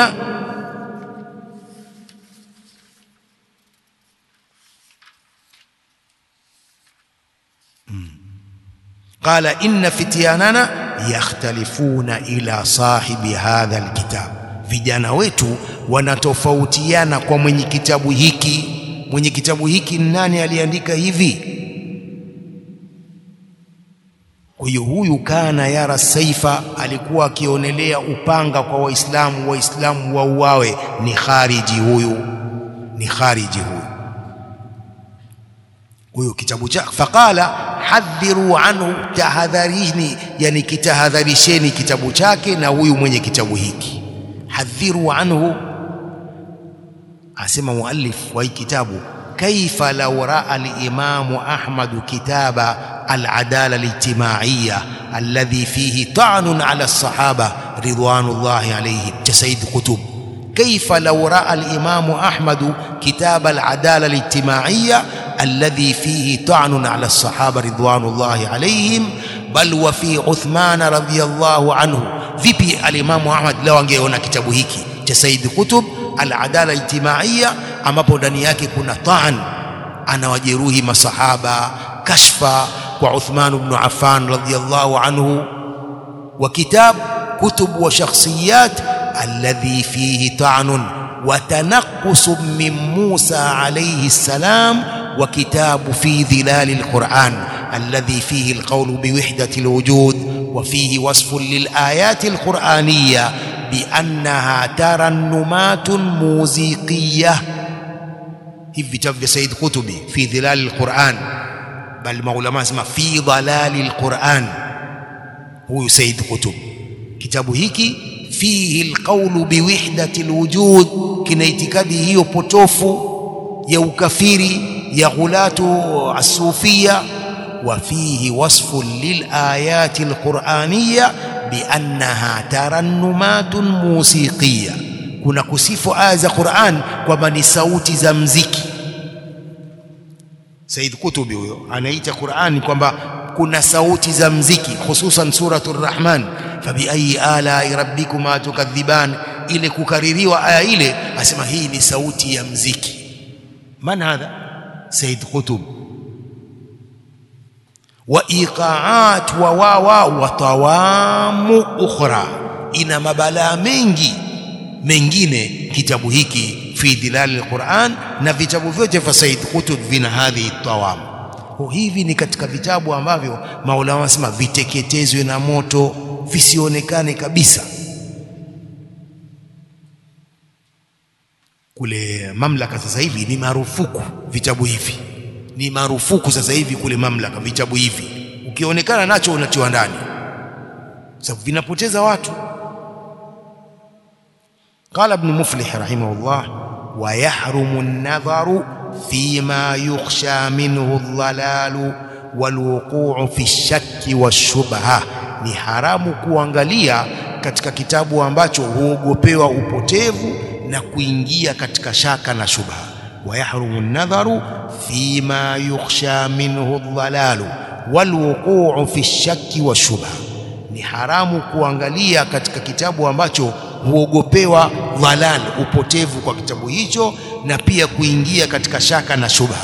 قال إن فتياننا يختلفون إلى صاحب هذا الكتاب vijana wetu wanatofautiana kwa mwenye kitabu hiki mwenye kitabu hiki nani aliandika hivi kwa hiyo huyu kana yara saifa alikuwa akionelea upanga kwa waislamu waislamu wauawe ni khariji huyu ni khariji huyu huyu kitabu cha faqala hadhiru anhu tahadharini yani kitahadharisheni kitabu chake na huyu mwenye kitabu hiki hadhiru anhu asema muallif wa hii kitabu كيف لو راى الامام احمد كتاب العداله الاجتماعيه الذي فيه طعن على الصحابه رضوان الله عليهم كسيد قطب كيف لو راى الامام احمد كتاب العداله الاجتماعيه الذي فيه طعن على الصحابه رضوان الله عليهم بل وفي عثمان رضي الله عنه vipi alimamu ahmad leo angeona kitabu hiki cha said kutub al-adala ijtimaiya ambapo ndani yake kuna taan anawajeruhi masahaba kashfa kwa Uthman ibn Affan radhiyallahu anhu wa kitab kutub wa shakhsiyat alladhi fihi ta'nun wa tanaqqus min Musa alayhi salam wa kitabu fi dhilal al-Quran alladhi fihi al-qawl bi wihdati al-wujud wa fihi wasfun lil ayati al-Qur'aniyya بأنها ترنمات موسيقية hivi vitabu vya Said Kutubi fi dhilal alquran bal maulama sema fi dhalali alquran huyu Said Kutub kitabu hiki fihi alqawlu biwihdati alwujud kina itikadi hiyo potofu ya ukafiri ya ghulatu asufia wa fihi wasfu lilayati alquraniyya biannaha tarannumatun musiqiyya kuna kusifu aya za Qur'an kwamba ni sauti za mziki Said Kutubi huyo anaita Qur'an kwamba kuna sauti za mziki hususan suratul Rahman fabi ayi ala rabbikuma tukadhiban ile kukaririwa aya ile asema hii ni sauti ya mziki man hadha Said Kutub wa iqaat wa wawa wa tawamu ukhra ina mabalaa mengi mengine kitabu hiki fi dhilal alquran na vitabu vyote vya Said Qutb vina hadhi tawam hivi ni katika vitabu ambavyo maulama wanasema viteketezwe na moto visionekane kabisa kule mamlaka sasa hivi ni marufuku vitabu hivi ni marufuku sasa hivi kule mamlaka vitabu hivi ukionekana nacho unatiwa ndani sababu vinapoteza watu قال ابن مفلح رحمه الله ويحرم النظر فيما يخشى منه الضلال والوقوع في الشك والشبهة ni haramu kuangalia katika kitabu ambacho huogopewa upotevu na kuingia katika shaka na shubha ويحرم النظر فيما يخشى منه الضلال والوقوع في الشك والشبهة ni haramu kuangalia katika kitabu ambacho huogopewa dhalal upotevu kwa kitabu hicho na pia kuingia katika shaka na shubha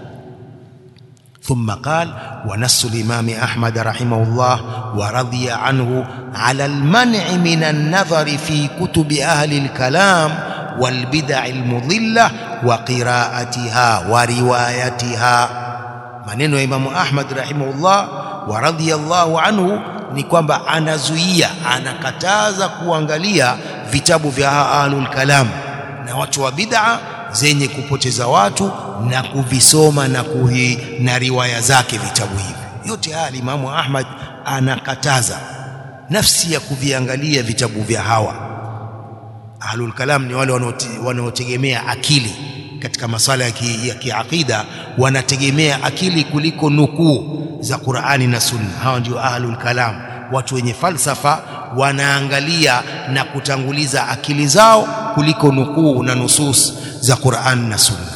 ثم قال ونص الإمام أحمد رحمه الله ورضي عنه على المنع من النظر في كتب أهل الكلام والبدع المضلة وقراءتها وروايتها maneno ya Imamu Ahmad rahimahullah wa radhiyallahu anhu ni kwamba anazuia anakataza kuangalia vitabu vya ahlul kalam na watu wa bid'a zenye kupoteza watu na kuvisoma na kuhi, na riwaya zake vitabu hivi yote haya Imamu Ahmad anakataza nafsi ya kuviangalia vitabu vya hawa ahlul kalam ni wale wanaotegemea akili katika masala ya kiaqida wanategemea akili kuliko nukuu za Qur'ani na Sunna. Hawa ndio ahlul kalam, watu wenye falsafa wanaangalia na kutanguliza akili zao kuliko nukuu na nusus za Qur'ani na Sunna.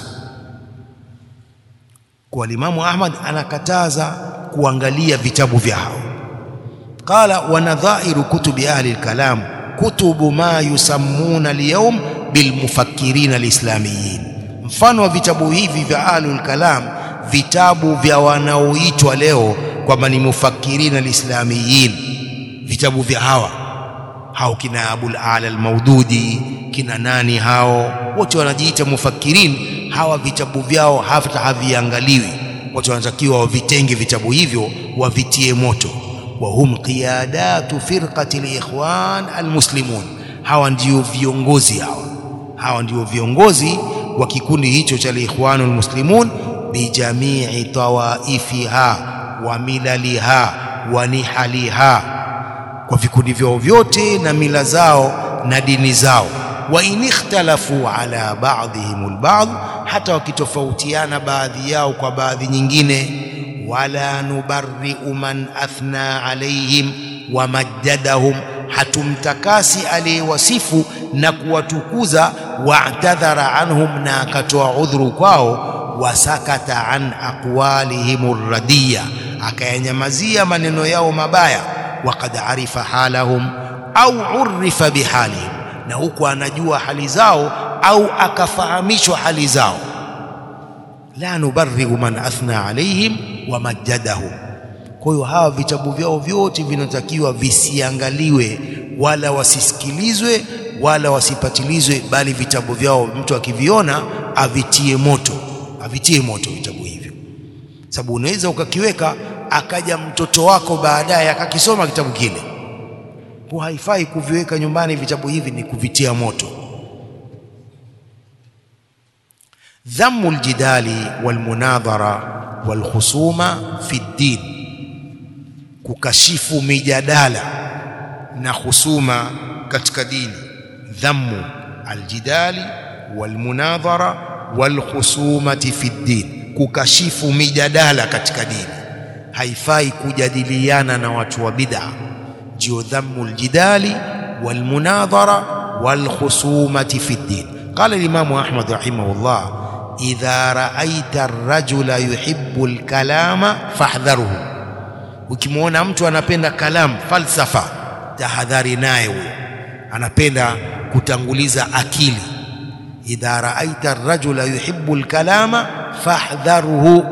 Kwa Imamu Ahmad anakataza kuangalia vitabu vya hao. Qala wa nadhairu kutubi ahli al-kalam kutubu ma yusammuna al-yawm bilmufakkirina al-islamiyin mfano wa vitabu hivi vya ahlul kalam vitabu vya wanaoitwa leo kwamba ni mufakkirina alislamiyin vitabu vya hawa hao kina abul ala almaududi kina nani hao wote wanajiita mufakirin hawa vitabu vyao hata haviangaliwi watu wanatakiwa wavitenge vitabu hivyo wavitie moto wa hum qiyadatu firqati alikhwan almuslimun hawa ndio viongozi hawa hawa ndio viongozi wa kikundi hicho cha ikhwanul muslimun bijamii tawaifiha wa milaliha wa nihaliha kwa vikundi vyao vyote na mila zao na dini zao wa in ikhtalafu ala ba'dihim alba'd hata wakitofautiana baadhi yao kwa baadhi nyingine wala nubarri'u man athna alaihim wa majjadahum hatumtakasi aliyewasifu na kuwatukuza wa'tadhara anhum na akatoa udhuru kwao wasakata an aqwalihim radiya akayanyamazia maneno yao mabaya waqad arifa halahum au urifa bihalihim na huku anajua hali zao au akafahamishwa hali zao la nubarri'u man athna alaihim wa majjadahum kwa hiyo hawa vitabu vyao vyote vinatakiwa visiangaliwe wala wasisikilizwe wala wasipatilizwe bali vitabu vyao mtu akiviona avitie moto avitie moto vitabu hivyo sababu unaweza ukakiweka akaja mtoto wako baadaye akakisoma kitabu kile kwa haifai kuviweka nyumbani vitabu hivi ni kuvitia moto dhammu aljidali walmunadhara walkhusuma fi ddin kukashifu mijadala na husuma katika dini dhammu aljidali walmunadhara walkhusumati fi ddin kukashifu mijadala katika dini haifai kujadiliana na watu wa bid'a ndio dhammu aljidali walmunadhara walkhusumati fi ddin qala al-imam ahmad rahimahullah idha ra'aita ar-rajula yuhibbu al-kalama fahdharuhu ukimwona mtu anapenda kalam falsafa tahadhari naye huyo anapenda kutanguliza akili idha raaita ar-rajula yuhibbu al-kalama fahdharhu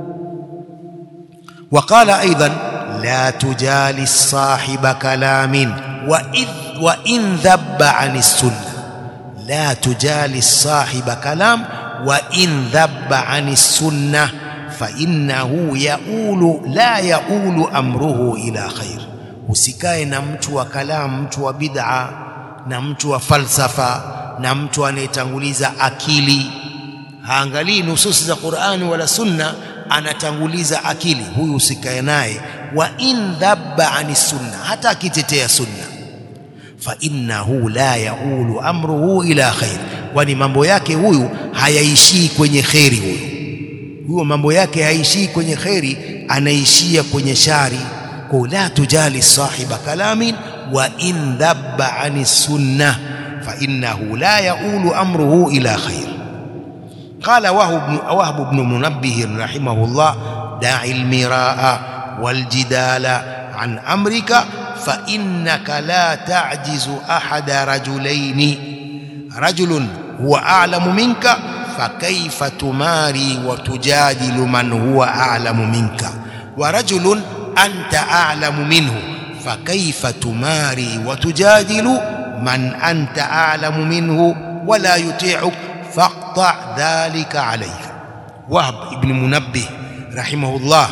وقال أيضا لا تجالس صاحب كلام وإذ وإن ذب عن السنة لا تجالس صاحب كلام وإن ذب عن السنة فإنه يؤول لا يؤول أمره إلى خير usikae na mtu wa kalam mtu wa bid'a na mtu wa falsafa na mtu anayetanguliza akili haangalii nususi za Qur'ani wala sunna anatanguliza akili huyu usikae naye wa in dhabba ani sunna hata akitetea sunna fa innahu la yaulu amruhu ila khair kwani mambo yake huyu hayaishii kwenye kheri huyu huyo mambo yake haishii kwenye kheri anaishia kwenye shari kwa la tujali sahiba kalamin wa in dhabba ani sunnah fa innahu la yaulu amruhu ila khair قال وهب وهب بن منبه رحمه الله دع المراء والجدال عن أمرك فإنك لا تعجز أحد رجلين رجل هو أعلم منك فكيف تماري وتجادل من هو أعلم منك ورجل أنت أعلم منه فكيف تماري وتجادل من أنت أعلم منه ولا يطيعك فاقطع ذلك عليك وهب ابن منبه رحمه الله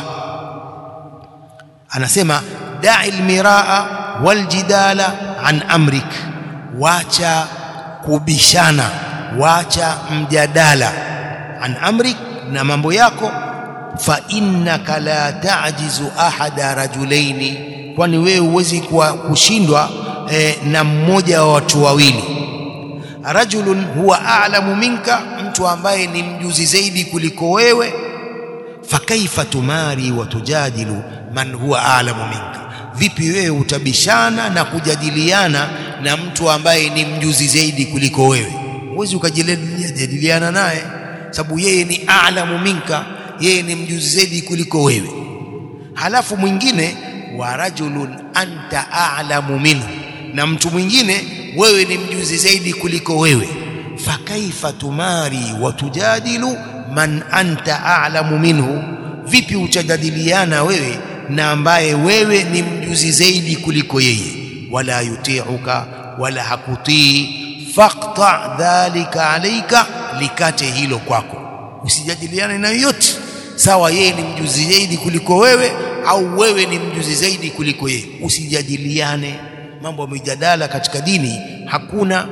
anasema da'i almiraa waljidala an amrik wacha kubishana wacha mjadala an amrik na mambo yako fa innaka la ta'jizu ahada rajulaini kwani wewe huwezi kushindwa eh, na mmoja wa watu wawili rajulun huwa a'lamu minka mtu ambaye ni mjuzi zaidi kuliko wewe fakaifa tumari wa tujadilu man huwa a'lamu minka vipi wewe utabishana na kujadiliana na mtu ambaye ni mjuzi zaidi kuliko wewe huwezi ukajadiliana naye sababu yeye ni a'lamu minka yeye ni mjuzi zaidi kuliko wewe halafu mwingine wa rajulun anta a'lamu minhu na mtu mwingine wewe ni mjuzi zaidi kuliko wewe fakaifa tumari wa tujadilu man anta a'lamu minhu vipi utajadiliana wewe na ambaye wewe ni mjuzi zaidi kuliko yeye wala yuti'uka wala hakutii faqta dhalika alayka likate hilo kwako usijadiliane na yoyote sawa yeye ni mjuzi zaidi kuliko wewe au wewe ni mjuzi zaidi kuliko yeye usijadiliane mambo ya mijadala katika dini hakuna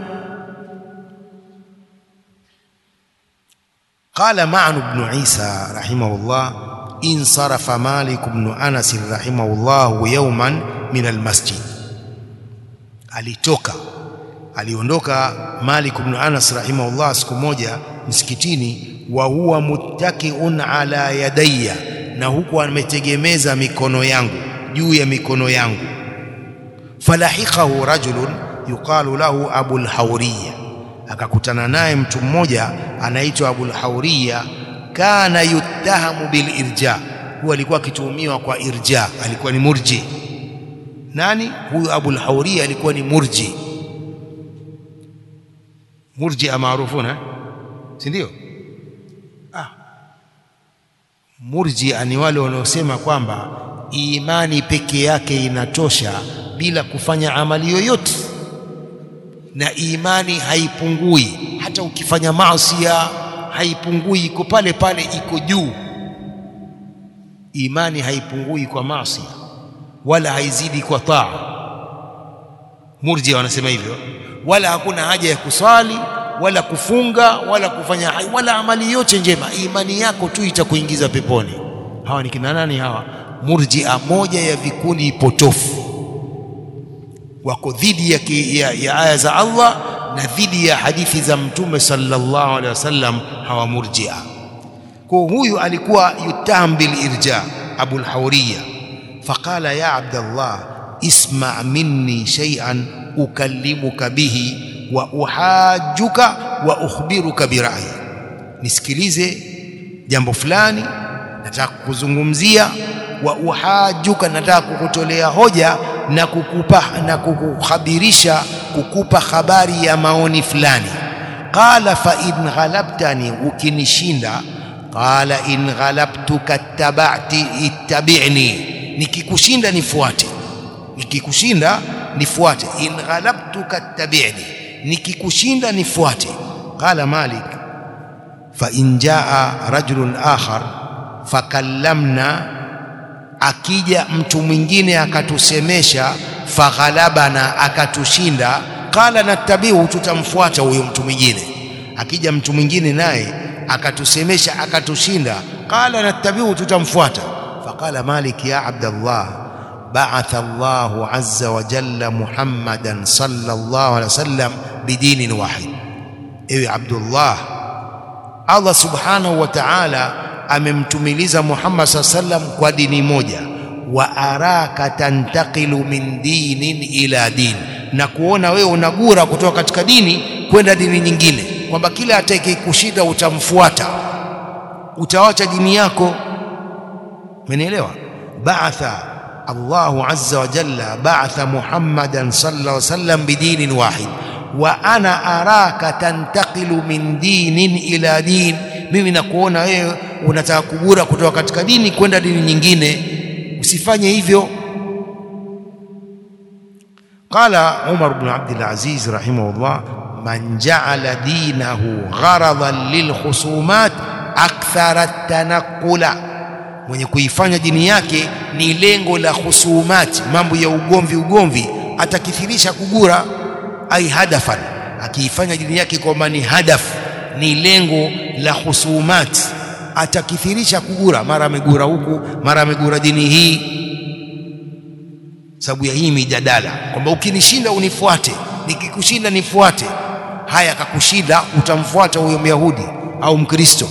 قال معن بن عيسى رحمه الله انصرف مالك بن أنس رحمه الله يوما من المسجد alitoka aliondoka Malik ibn Anas rahimahullah siku moja msikitini wa huwa muttakiun ala yadayya na huku ametegemeza mikono yangu juu ya mikono yangu falahikahu rajulun yuqalu lahu abul hawriya akakutana naye mtu mmoja anaitwa abul hawriya kana yuttahamu bil irja huwa alikuwa akituhumiwa kwa irja alikuwa ni murji nani huyu abul hawriya alikuwa ni murji murji maarufuna si ndio ah murji ni wale wanaosema kwamba imani peke yake inatosha bila kufanya amali yoyote na imani haipungui hata ukifanya maasi haipungui iko pale pale iko juu imani haipungui kwa maasi wala haizidi kwa taa murji wanasema hivyo wala hakuna haja ya kuswali wala kufunga wala kufanya wala amali yote njema imani yako tu itakuingiza peponi hawa ni kina nani hawa murjia moja ya vikundi potofu wako dhidi ya, ya, ya aya za Allah na dhidi ya hadithi za mtume sallallahu alaihi wasallam hawa murjia kwa huyu alikuwa yutaham bil irja abul hawriya faqala ya abdallah isma minni shay'an ukallimuka bihi wa uhajjuka wa ukhbiruka birayi nisikilize jambo fulani nataka kukuzungumzia wa uhajjuka nataka kukutolea hoja na kukupa na kukukhabirisha kukupa habari ya maoni fulani qala fa in ghalabtani ukinishinda qala in ghalabtuka tabati ittabi'ni nikikushinda nifuate nikikushinda nifuate in ghalabtuka tabi'ni nikikushinda nifuate qala malik fa in jaa rajulun akhar fakallamna akija mtu mwingine akatusemesha faghalabana akatushinda qala nattabihu tutamfuata huyo mtu mwingine akija mtu mwingine naye akatusemesha akatushinda qala nattabihu tutamfuata faqala malik ya abdallah بعث الله عز وجل محمدا صلى الله عليه وسلم بدين واحد ewe Abdullah Allah subhanahu wa ta'ala amemtumiliza Muhammad sallam kwa dini moja wa araka tantaqilu min dinin ila din na kuona wewe unagura kutoka katika dini kwenda dini nyingine kwamba kila atakayekushinda utamfuata utawacha dini yako umenielewa ba'atha Allahu azza wa jalla ba'atha Muhammadan sallallahu alaihi wasallam bidinin wahid wa ana araka tantaqilu min dinin ila din mimi nakuona wewe unataka kugura kutoka katika dini kwenda dini nyingine usifanye hivyo قال عمر بن عبد العزيز رحمه الله من جعل دينه غرضا للخصومات أكثر التنقل mwenye kuifanya dini yake ni lengo la khusumati mambo ya ugomvi ugomvi atakithirisha kugura ai hadafan akiifanya dini yake kwamba ni hadaf ni lengo la khusumati atakithirisha kugura mara amegura huku mara amegura dini hii sababu ya hii mijadala kwamba ukinishinda unifuate nikikushinda nifuate haya akakushinda utamfuata huyo myahudi au mkristo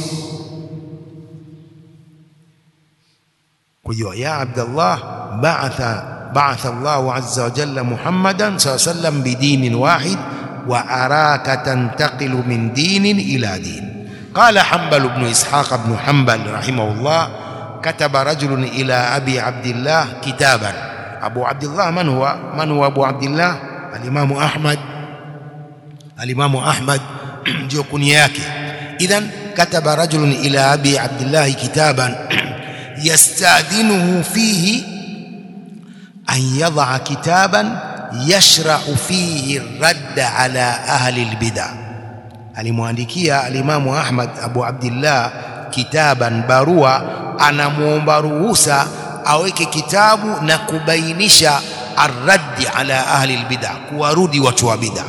kwa hiyo ya abdallah ba'atha ba'atha Allahu azza wa jalla Muhammadan sallallahu alayhi wasallam bidinin wahid wa araka tantaqilu min dinin ila din قال حنبل بن إسحاق بن حنبل رحمه الله كتب رجل إلى أبي عبد الله كتابا أبو عبد الله من هو من هو أبو عبد الله الإمام أحمد الإمام أحمد ndio kunia yake idhan kataba rajulun ila abi abdillah kitaban yastadhinuhu fihi an yadha kitaban yashra'u fihi radd ala ahli albid'ah alimwandikia alimamu Ahmad Abu Abdillah kitaban barua anamuomba ruhusa aweke kitabu na kubainisha arraddi ala ahli albid'ah kuwarudi watu wa bid'ah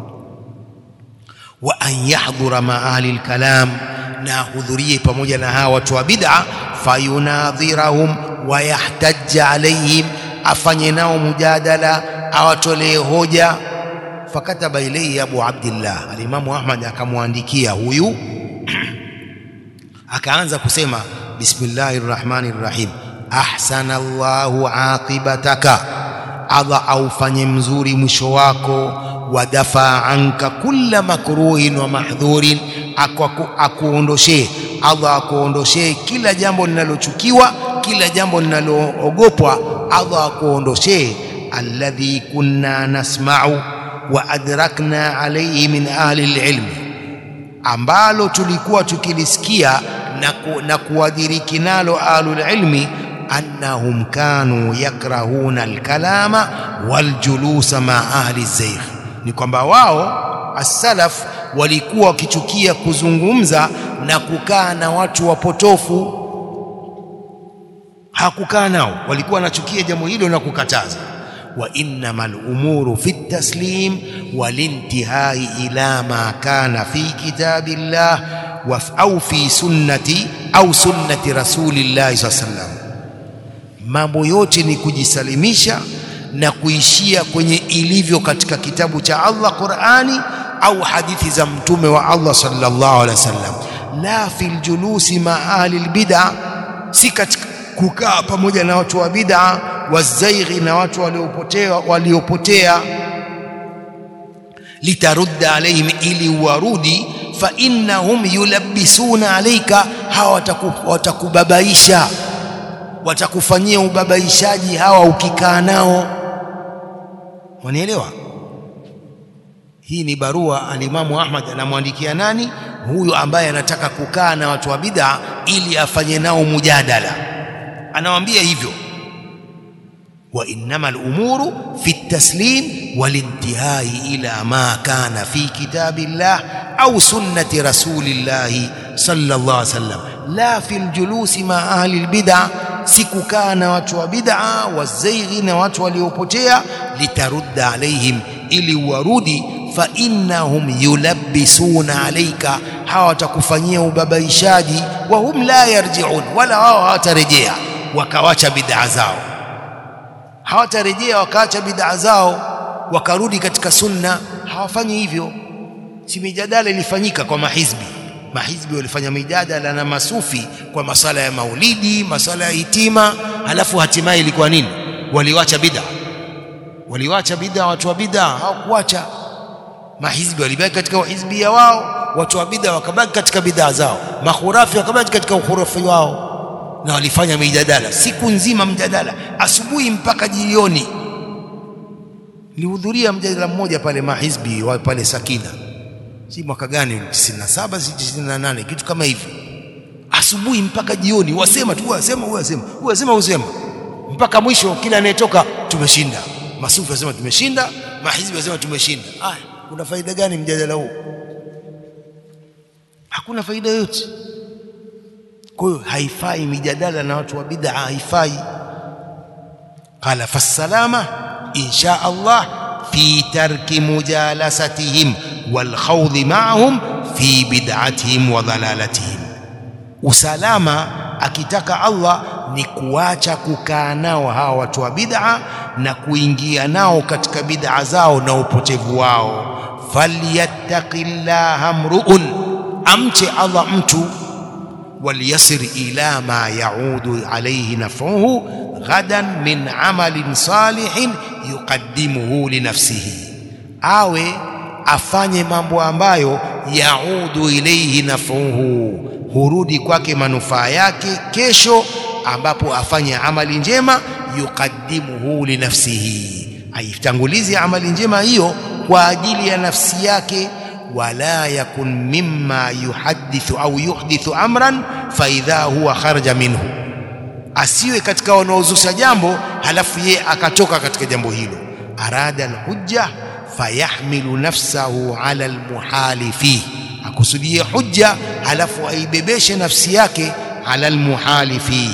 wa an yahdhura ma ahli alkalam na hudhurie pamoja na hawa watu wa bid'ah fayunadhirahum wa yahtajja alaihim afanye nao mujadala awatolee hoja fakataba ilayhi abu abdillah alimamu ahmad akamwandikia huyu akaanza kusema bismillahir rahmanir rahim ahsana Allahu aqibataka Allah aufanye mzuri mwisho wako wadafa anka kulla makruhin wa mahdhurin akuondoshee Allah akuondoshee kila jambo linalochukiwa kila jambo linaloogopwa Allah akuondoshee alladhi kunna nasma'u wa adrakna alayhi min ahli alilm ambalo tulikuwa tukilisikia na, ku, na kuadiriki nalo ahlul ilmi annahum kanu yakrahuna alkalama waljulusa ma ahli zaykh ni kwamba wao as-salaf walikuwa wakichukia kuzungumza na kukaa na watu wapotofu hakukaa nao walikuwa wanachukia jambo hilo na kukataza wa innamal umuru fi taslim walintihai ila ma kana fi kitabillah au fi sunnati au sunnati rasulillahi sallallahu alaihi wasallam mambo yote ni kujisalimisha na kuishia kwenye ilivyo katika kitabu cha Allah Qur'ani au hadithi za mtume wa Allah sallallahu alaihi wasallam la fil julusi ma ahli albid'a si katika kukaa pamoja na watu wa bid'a wazaighi na watu waliopotea waliopotea litarudda alaihim ili warudi fa innahum yulabbisuna alayka hawa watakubabaisha watakufanyia ubabaishaji hawa ukikaa nao wanielewa hii ni barua alimamu Ahmad anamwandikia nani huyu ambaye anataka kukaa na watu wa bid'a ili afanye nao mujadala anawaambia hivyo wa innamal umuru fi taslim walintihai ila ma kana fi kitabillah au sunnati rasulillah sallallahu alaihi wasallam la fil julusi ma ahli albid'a si kukaa na watu wa bid'a wazaighi na watu waliopotea litarudda alaihim ili warudi fa innahum yulabbisuna alayka hawa watakufanyia ubabaishaji wa hum la yarji'un wala wao hawatarejea wakawacha bid'a zao hawatarejea wakaacha bid'a zao wakarudi katika sunna hawafanyi hivyo si mijadala ilifanyika kwa mahizbi mahizbi walifanya mijadala na masufi kwa masala ya maulidi masala ya hitima halafu hatimaye ilikuwa nini waliwacha bid'a waliwacha bid'a watu wa bid'a hawakuacha mahizbi walibaki katika uhizbia wao watu wa bid'a wakabaki katika bid'a zao makhurafi wakabaki katika ukhurafi wao na walifanya mijadala siku nzima mjadala asubuhi mpaka jioni nilihudhuria mjadala mmoja pale mahizbi wa pale Sakina si mwaka gani 97 si 98 kitu kama hivi asubuhi mpaka jioni wasema tu wasema wasema wasema wasema mpaka mwisho kila anayetoka tumeshinda masufi wasema tumeshinda mahizbi wasema tumeshinda ah kuna faida gani mjadala huu hakuna faida yoyote kwa hiyo haifai mijadala na watu wa bid'a haifai qala fasalama insha Allah fi tarki mujalasatihim wal khawd ma'ahum fi bid'atihim wa dhalalatihim usalama akitaka Allah ni kuacha kukaa nao hawa watu wa bid'a na kuingia nao katika bid'a zao na upotevu wao falyattaqillaha mru'un amche Allah mtu وليصر إلى ما يعود عليه نفعه غدا من عمل صالح يقدمه لنفسه awe afanye mambo ambayo yaudu ilaihi nafuhu hurudi kwake manufaa yake kesho ambapo afanye amali njema yuqaddimuhu linafsihi aitangulize amali njema hiyo kwa ajili ya nafsi yake ولا يكن مما يحدث أو يحدث أمرا فإذا هو خرج منه asiwe katika wanaozusha jambo halafu yeye akatoka katika jambo hilo arada alhujja fayahmilu nafsahu ala almuhali fihi akusudie hujja halafu aibebeshe nafsi yake ala almuhali fihi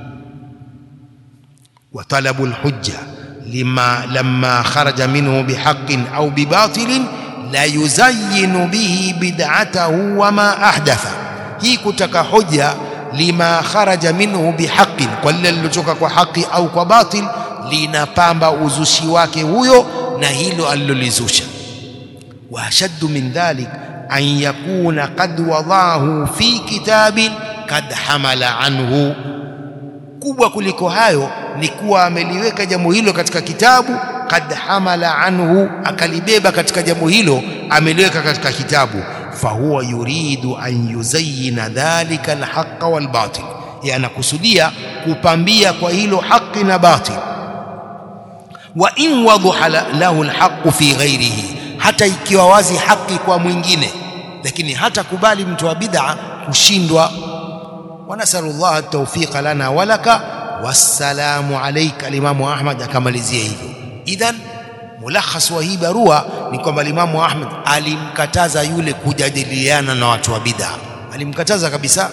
wa talabu alhujja lima lamma kharaja minhu bihaqqin au bibatilin la yuzayyinu bihi bid'atahu wama ahdatha hii kutaka hoja lima kharaja minhu bihaqqin kwa lile lilotoka kwa haki au kwa batil linapamba uzushi wake huyo na hilo alilolizusha wa ashaddu min dhalik an yakuna qad wadahu fi kitabin kad hamala anhu kubwa kuliko hayo ni kuwa ameliweka jambo hilo katika kitabu kad hamala anhu akalibeba katika jambo hilo ameliweka katika kitabu fahuwa yuridu an yuzayyina dhalika alhaqa walbatil yanakusudia kupambia kwa hilo haki na batil wa in wadhaha lahu alhaqu fi ghairihi hata ikiwa wazi haki kwa mwingine lakini hata kubali mtu wa bid'a kushindwa wanasalu Allah at-tawfiq lana walaka wassalamu alayka alimamu Ahmad akamalizia hivyo idhan mulakhas wa hii barua ni kwamba Imamu Ahmad alimkataza yule kujadiliana na watu wa bid'a alimkataza kabisa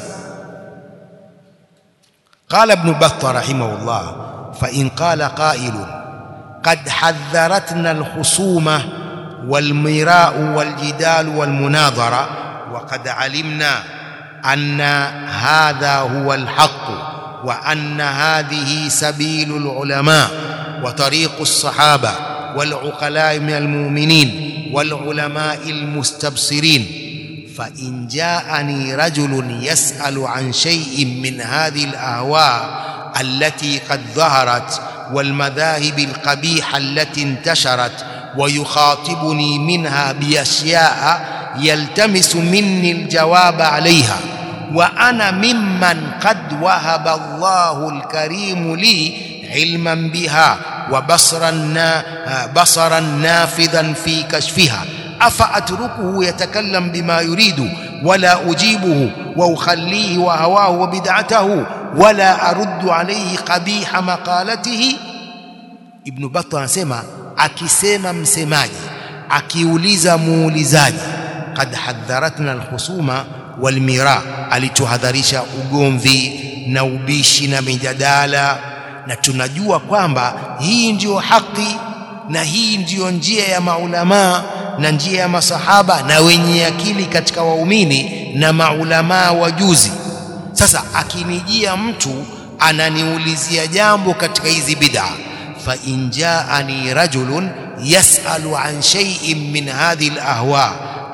قال ابن بطة رحمه الله فإن قال قائل قد حذرتنا الخصومة والمراء والجدال والمناظرة وقد علمنا أن هذا هو الحق وأن هذه سبيل العلماء وطريق الصحابة والعقلاء من المؤمنين والعلماء المستبصرين فإن جاءني رجل يسأل عن شيء من هذه الأهواء التي قد ظهرت والمذاهب القبيحة التي انتشرت ويخاطبني منها بأشياء يلتمس مني الجواب عليها وأنا ممن قد وهب الله الكريم لي علما بها وبصرا بصرا نافذا في كشفها أفأتركه يتكلم بما يريد ولا أجيبه وأخليه وهواه وبدعته ولا أرد عليه قبيح مقالته ابن بطة anasema akisema msemaji akiuliza muulizaji qad hadharatna alkhusuma walmira alituhadharisha ugomvi na ubishi na mijadala na tunajua kwamba hii ndiyo haki na hii ndiyo njia ya maulamaa na njia ya masahaba na wenye akili katika waumini na maulamaa wajuzi sasa akinijia mtu ananiulizia jambo katika hizi bid'a fa in jaani rajulun yasalu an shay'in min hadhihi alahwa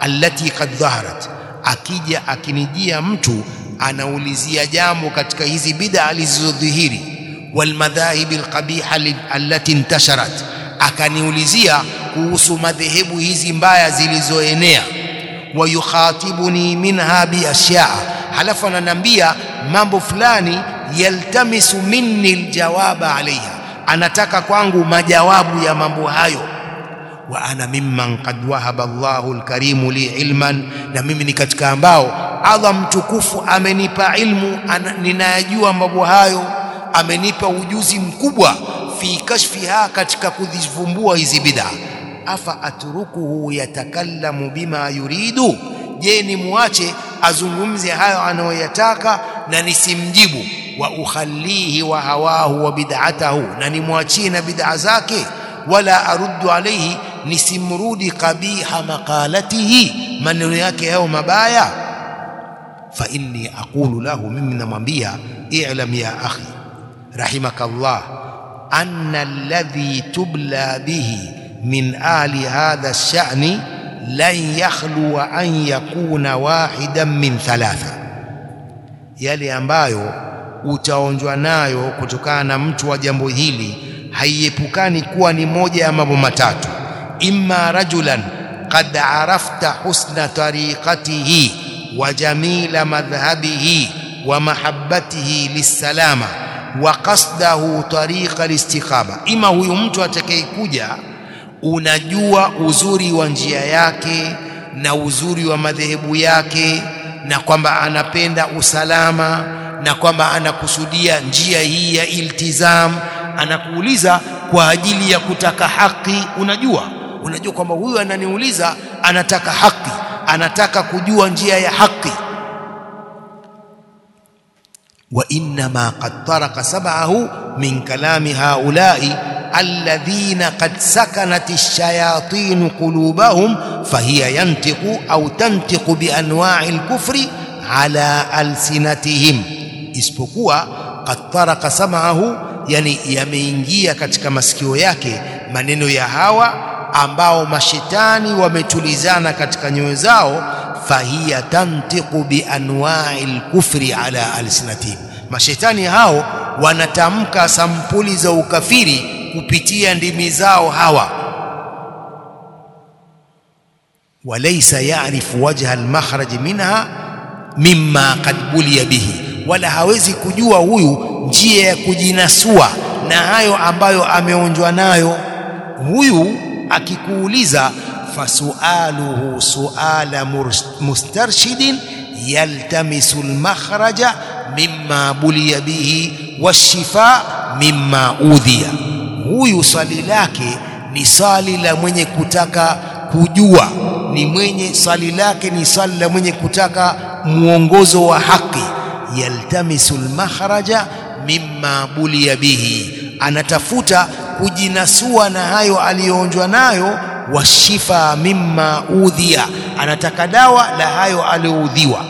allati qad dhaharat akija akinijia mtu anaulizia jambo katika hizi bid'a zilizodhihiri walmadhahibi alqabiha allati intasharat akaniulizia kuhusu madhehebu hizi mbaya zilizoenea wayukhatibuni minha biashyaa halafu ananiambia mambo fulani yaltamisu minni aljawaba alaiha anataka kwangu majawabu ya mambo hayo wa ana mimman qad wahaba Allahu alkarimu li ilman na mimi ni katika ambao Allah mtukufu amenipa ilmu ninayajua mambo hayo amenipa ujuzi mkubwa fi kashfiha katika kuzivumbua hizi bid'a afa atrukuhu yatakallamu bima yuridu je ni muache azungumze hayo anayoyataka na nisimjibu wa ukhalihi wa hawahu wa bid'atahu na nimwachie na bid'a zake wala aruddu alayhi nisimrudi qabiha maqalatihi maneno yake hayo mabaya fa inni aqulu lahu mimi namwambia i'lam ya akhi rahimakallah anna alladhi tubla bihi min ali hadha ash-sha'ni lan yakhluwa an yakuna wahidan min thalatha yale ambayo utaonjwa nayo kutokana na mtu wa jambo hili haiepukani kuwa ni moja ya mambo matatu imma rajulan qad arafta husna tariqatihi wa jamila madhhabihi wa mahabbatihi lisalama wa qasdahu tariqa listiqama ima huyu mtu atakayekuja unajua uzuri wa njia yake na uzuri wa madhehebu yake na kwamba anapenda usalama na kwamba anakusudia njia hii ya iltizam anakuuliza kwa ajili ya kutaka haki unajua unajua kwamba huyu ananiuliza anataka haki anataka kujua njia ya haki wa inma qad taraka sab'ahu min kalami haula'i alladhina qad sakanat ash-shayatin qulubahum fahiya yantiqu au tantiqu bi anwa'i al-kufri ala alsinatihim isipokuwa qad taraka sam'ahu yani yameingia katika masikio yake maneno ya hawa ambao mashetani wametulizana katika nyoyo zao fahiya tantiqu bi anwa'i al-kufri ala alsinatihim mashetani hao wanatamka sampuli za ukafiri kupitia ndimi zao hawa walaysa ya'rifu wajha al-makhraj minha mimma qad buliya bihi wala hawezi kujua huyu njia ya kujinasua na hayo ambayo ameonjwa nayo huyu akikuuliza fasualuhu suala mustarshidin yaltamisu almakhraja mimma buliya bihi washifa mimma udhiya huyu swali lake ni swali la mwenye kutaka kujua ni mwenye swali lake ni swali la mwenye kutaka muongozo wa haki yaltamisu almakhraja mimma buliya bihi anatafuta kujinasua na hayo aliyoonjwa nayo washifa mimma udhiya anataka dawa la hayo aliyoudhiwa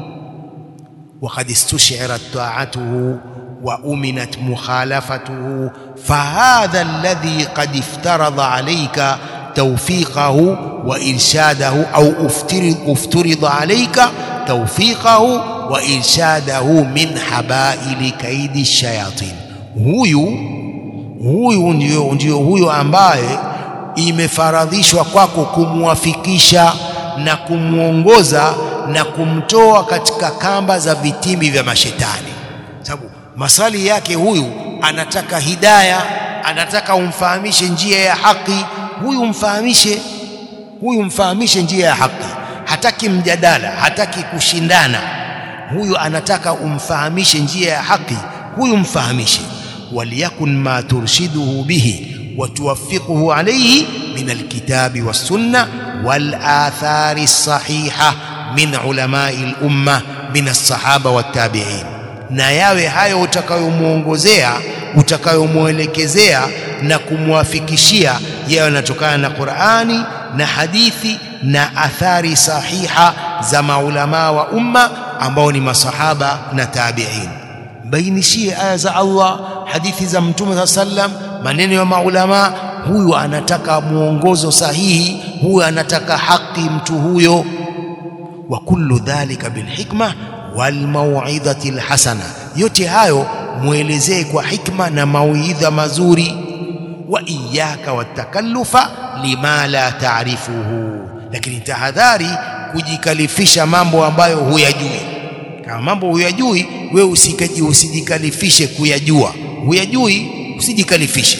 وقد استشعرت طاعته وأمنت مخالفته فهذا الذي قد افترض عليك توفيقه وإرشاده أو افترض, افترض عليك توفيقه وإرشاده من حبائل كيد الشياطين huyu huyu ndio, ndio huyo ambaye imefaradhishwa kwako kumwafikisha na kumwongoza na kumtoa katika kamba za vitimbi vya mashetani sababu maswali yake huyu anataka hidaya anataka umfahamishe njia ya haki huyu mfahamishe huyu mfahamishe njia ya haki hataki mjadala hataki kushindana huyu anataka umfahamishe njia ya haki huyu mfahamishe waliyakun ma turshiduhu bihi وتوفقه عليه من الكتاب والسنة والآثار الصحيحة من علماء الأمة من الصحابة والتابعين na yawe hayo utakayomuongozea utakayomuelekezea na kumwafikishia yawe yanatokana na Qur'ani na hadithi na athari sahiha za maulamaa wa umma ambao ni masahaba na tabi'in bainishie aya za Allah hadithi za mtume saa sallam maneno ya maulama huyu anataka mwongozo sahihi, huyu anataka haki mtu huyo. Wa kullu dhalika bilhikma walmauidhati lhasana, yote hayo mwelezee kwa hikma na mauidha mazuri. Wa iyaka watakallufa lima la taarifuhu, lakini tahadhari kujikalifisha mambo ambayo huyajui. Kama mambo huyajui, wewe usikaji usijikalifishe kuyajua. Huyajui, usijikalifishe.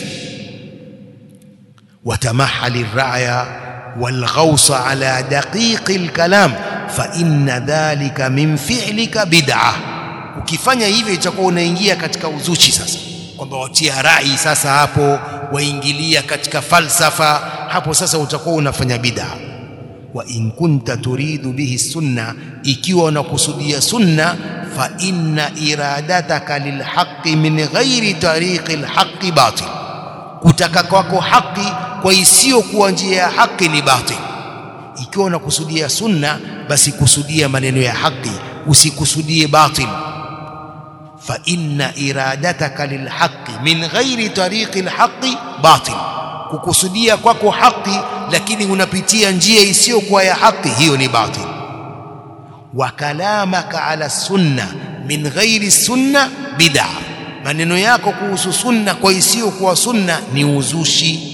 watamahali raya walghausa ala daqiqi lkalam fa inna dhalika min fi'lika bid'a. Ukifanya hivyo itakuwa unaingia katika uzushi sasa, kwamba watia rai sasa, hapo waingilia katika falsafa, hapo sasa utakuwa unafanya bid'a. Wa in kunta turidu bihi sunna, ikiwa unakusudia sunna, fa inna iradataka lilhaqi min ghairi tariqi lhaqi batil, kutaka kwako haki kwa isiyokuwa njia ya haki ni batil. Ikiwa unakusudia sunna, basi kusudia maneno ya haki, usikusudie batil. Fa inna iradataka lilhaqi min ghairi tariqi lhaqi batil, kukusudia kwako haki lakini unapitia njia isiyokuwa ya haki, hiyo ni batil. Wa kalamaka ala sunna min ghairi sunna bid'a, maneno yako kuhusu sunna kwa isiyokuwa sunna ni uzushi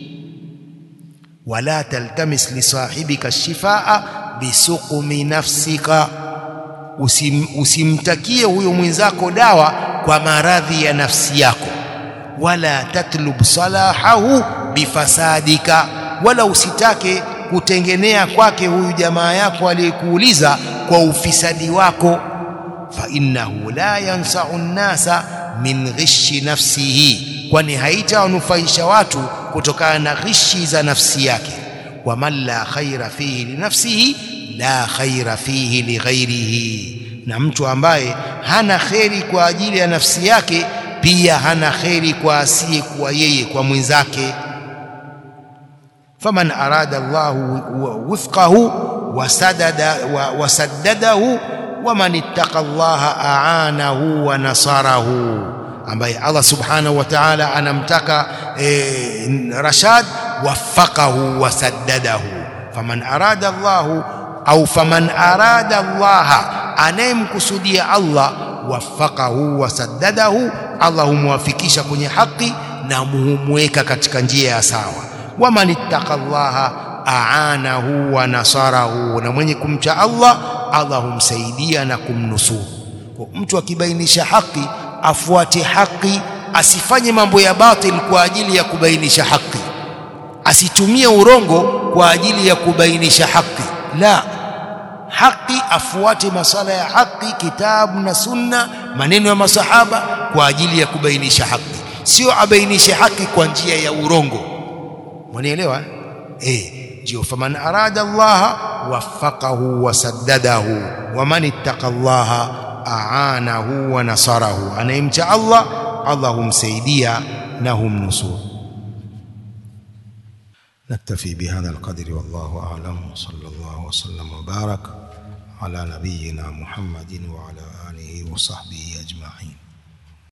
wala taltamis lisahibika shifaa bisuqumi nafsika, usim, usimtakie huyo mwenzako dawa kwa maradhi ya nafsi yako. Wala tatlub salahahu bifasadika, wala usitake kutengenea kwake huyu jamaa yako aliyekuuliza kwa ufisadi wako. Fa innahu la yansau nnasa min ghishi nafsihi, kwani haitawanufaisha watu kutokana na ghishi za nafsi yake. wa man la khaira fihi linafsihi la khaira fihi lighairihi, na mtu ambaye hana kheri kwa ajili ya nafsi yake pia hana kheri kwa asiye kuwa yeye kwa mwenzake. faman arada Allahu wifqahu wasaddadahu waman ittaqa Allaha aanahu wa nasarahu ambaye Allah subhanahu wa ta'ala anamtaka e, rashad waffaqahu wasaddadahu. Faman arada Allahu au faman arada Allaha, anayemkusudia Allah, waffaqahu wasaddadahu, Allah humwafikisha kwenye haki na humweka katika njia ya sawa. Waman ittaqa Allaha aanahu wa nasarahu, na mwenye kumcha Allah, Allah humsaidia na kumnusuru. Kwa mtu akibainisha haki afuate haki, asifanye mambo ya batil kwa ajili ya kubainisha haki, asitumie urongo kwa ajili ya kubainisha haki. La, haki afuate masala ya haki, kitabu na sunna, maneno ya masahaba kwa ajili ya kubainisha haki, sio abainishe haki kwa njia ya urongo. Mwanielewa eh? Ndio, faman arada Allaha waffaqahu wasaddadahu waman ittaqa Allaha aanahu wa nasarahu, anayemcha Allah Allah humsaidia na humnusuru. Naktafi bihadha alqadri wallahu a'lam. Sallallahu wasallam wa barak ala nabiyyina Muhammadin wa ala alihi wa sahbihi ajma'in.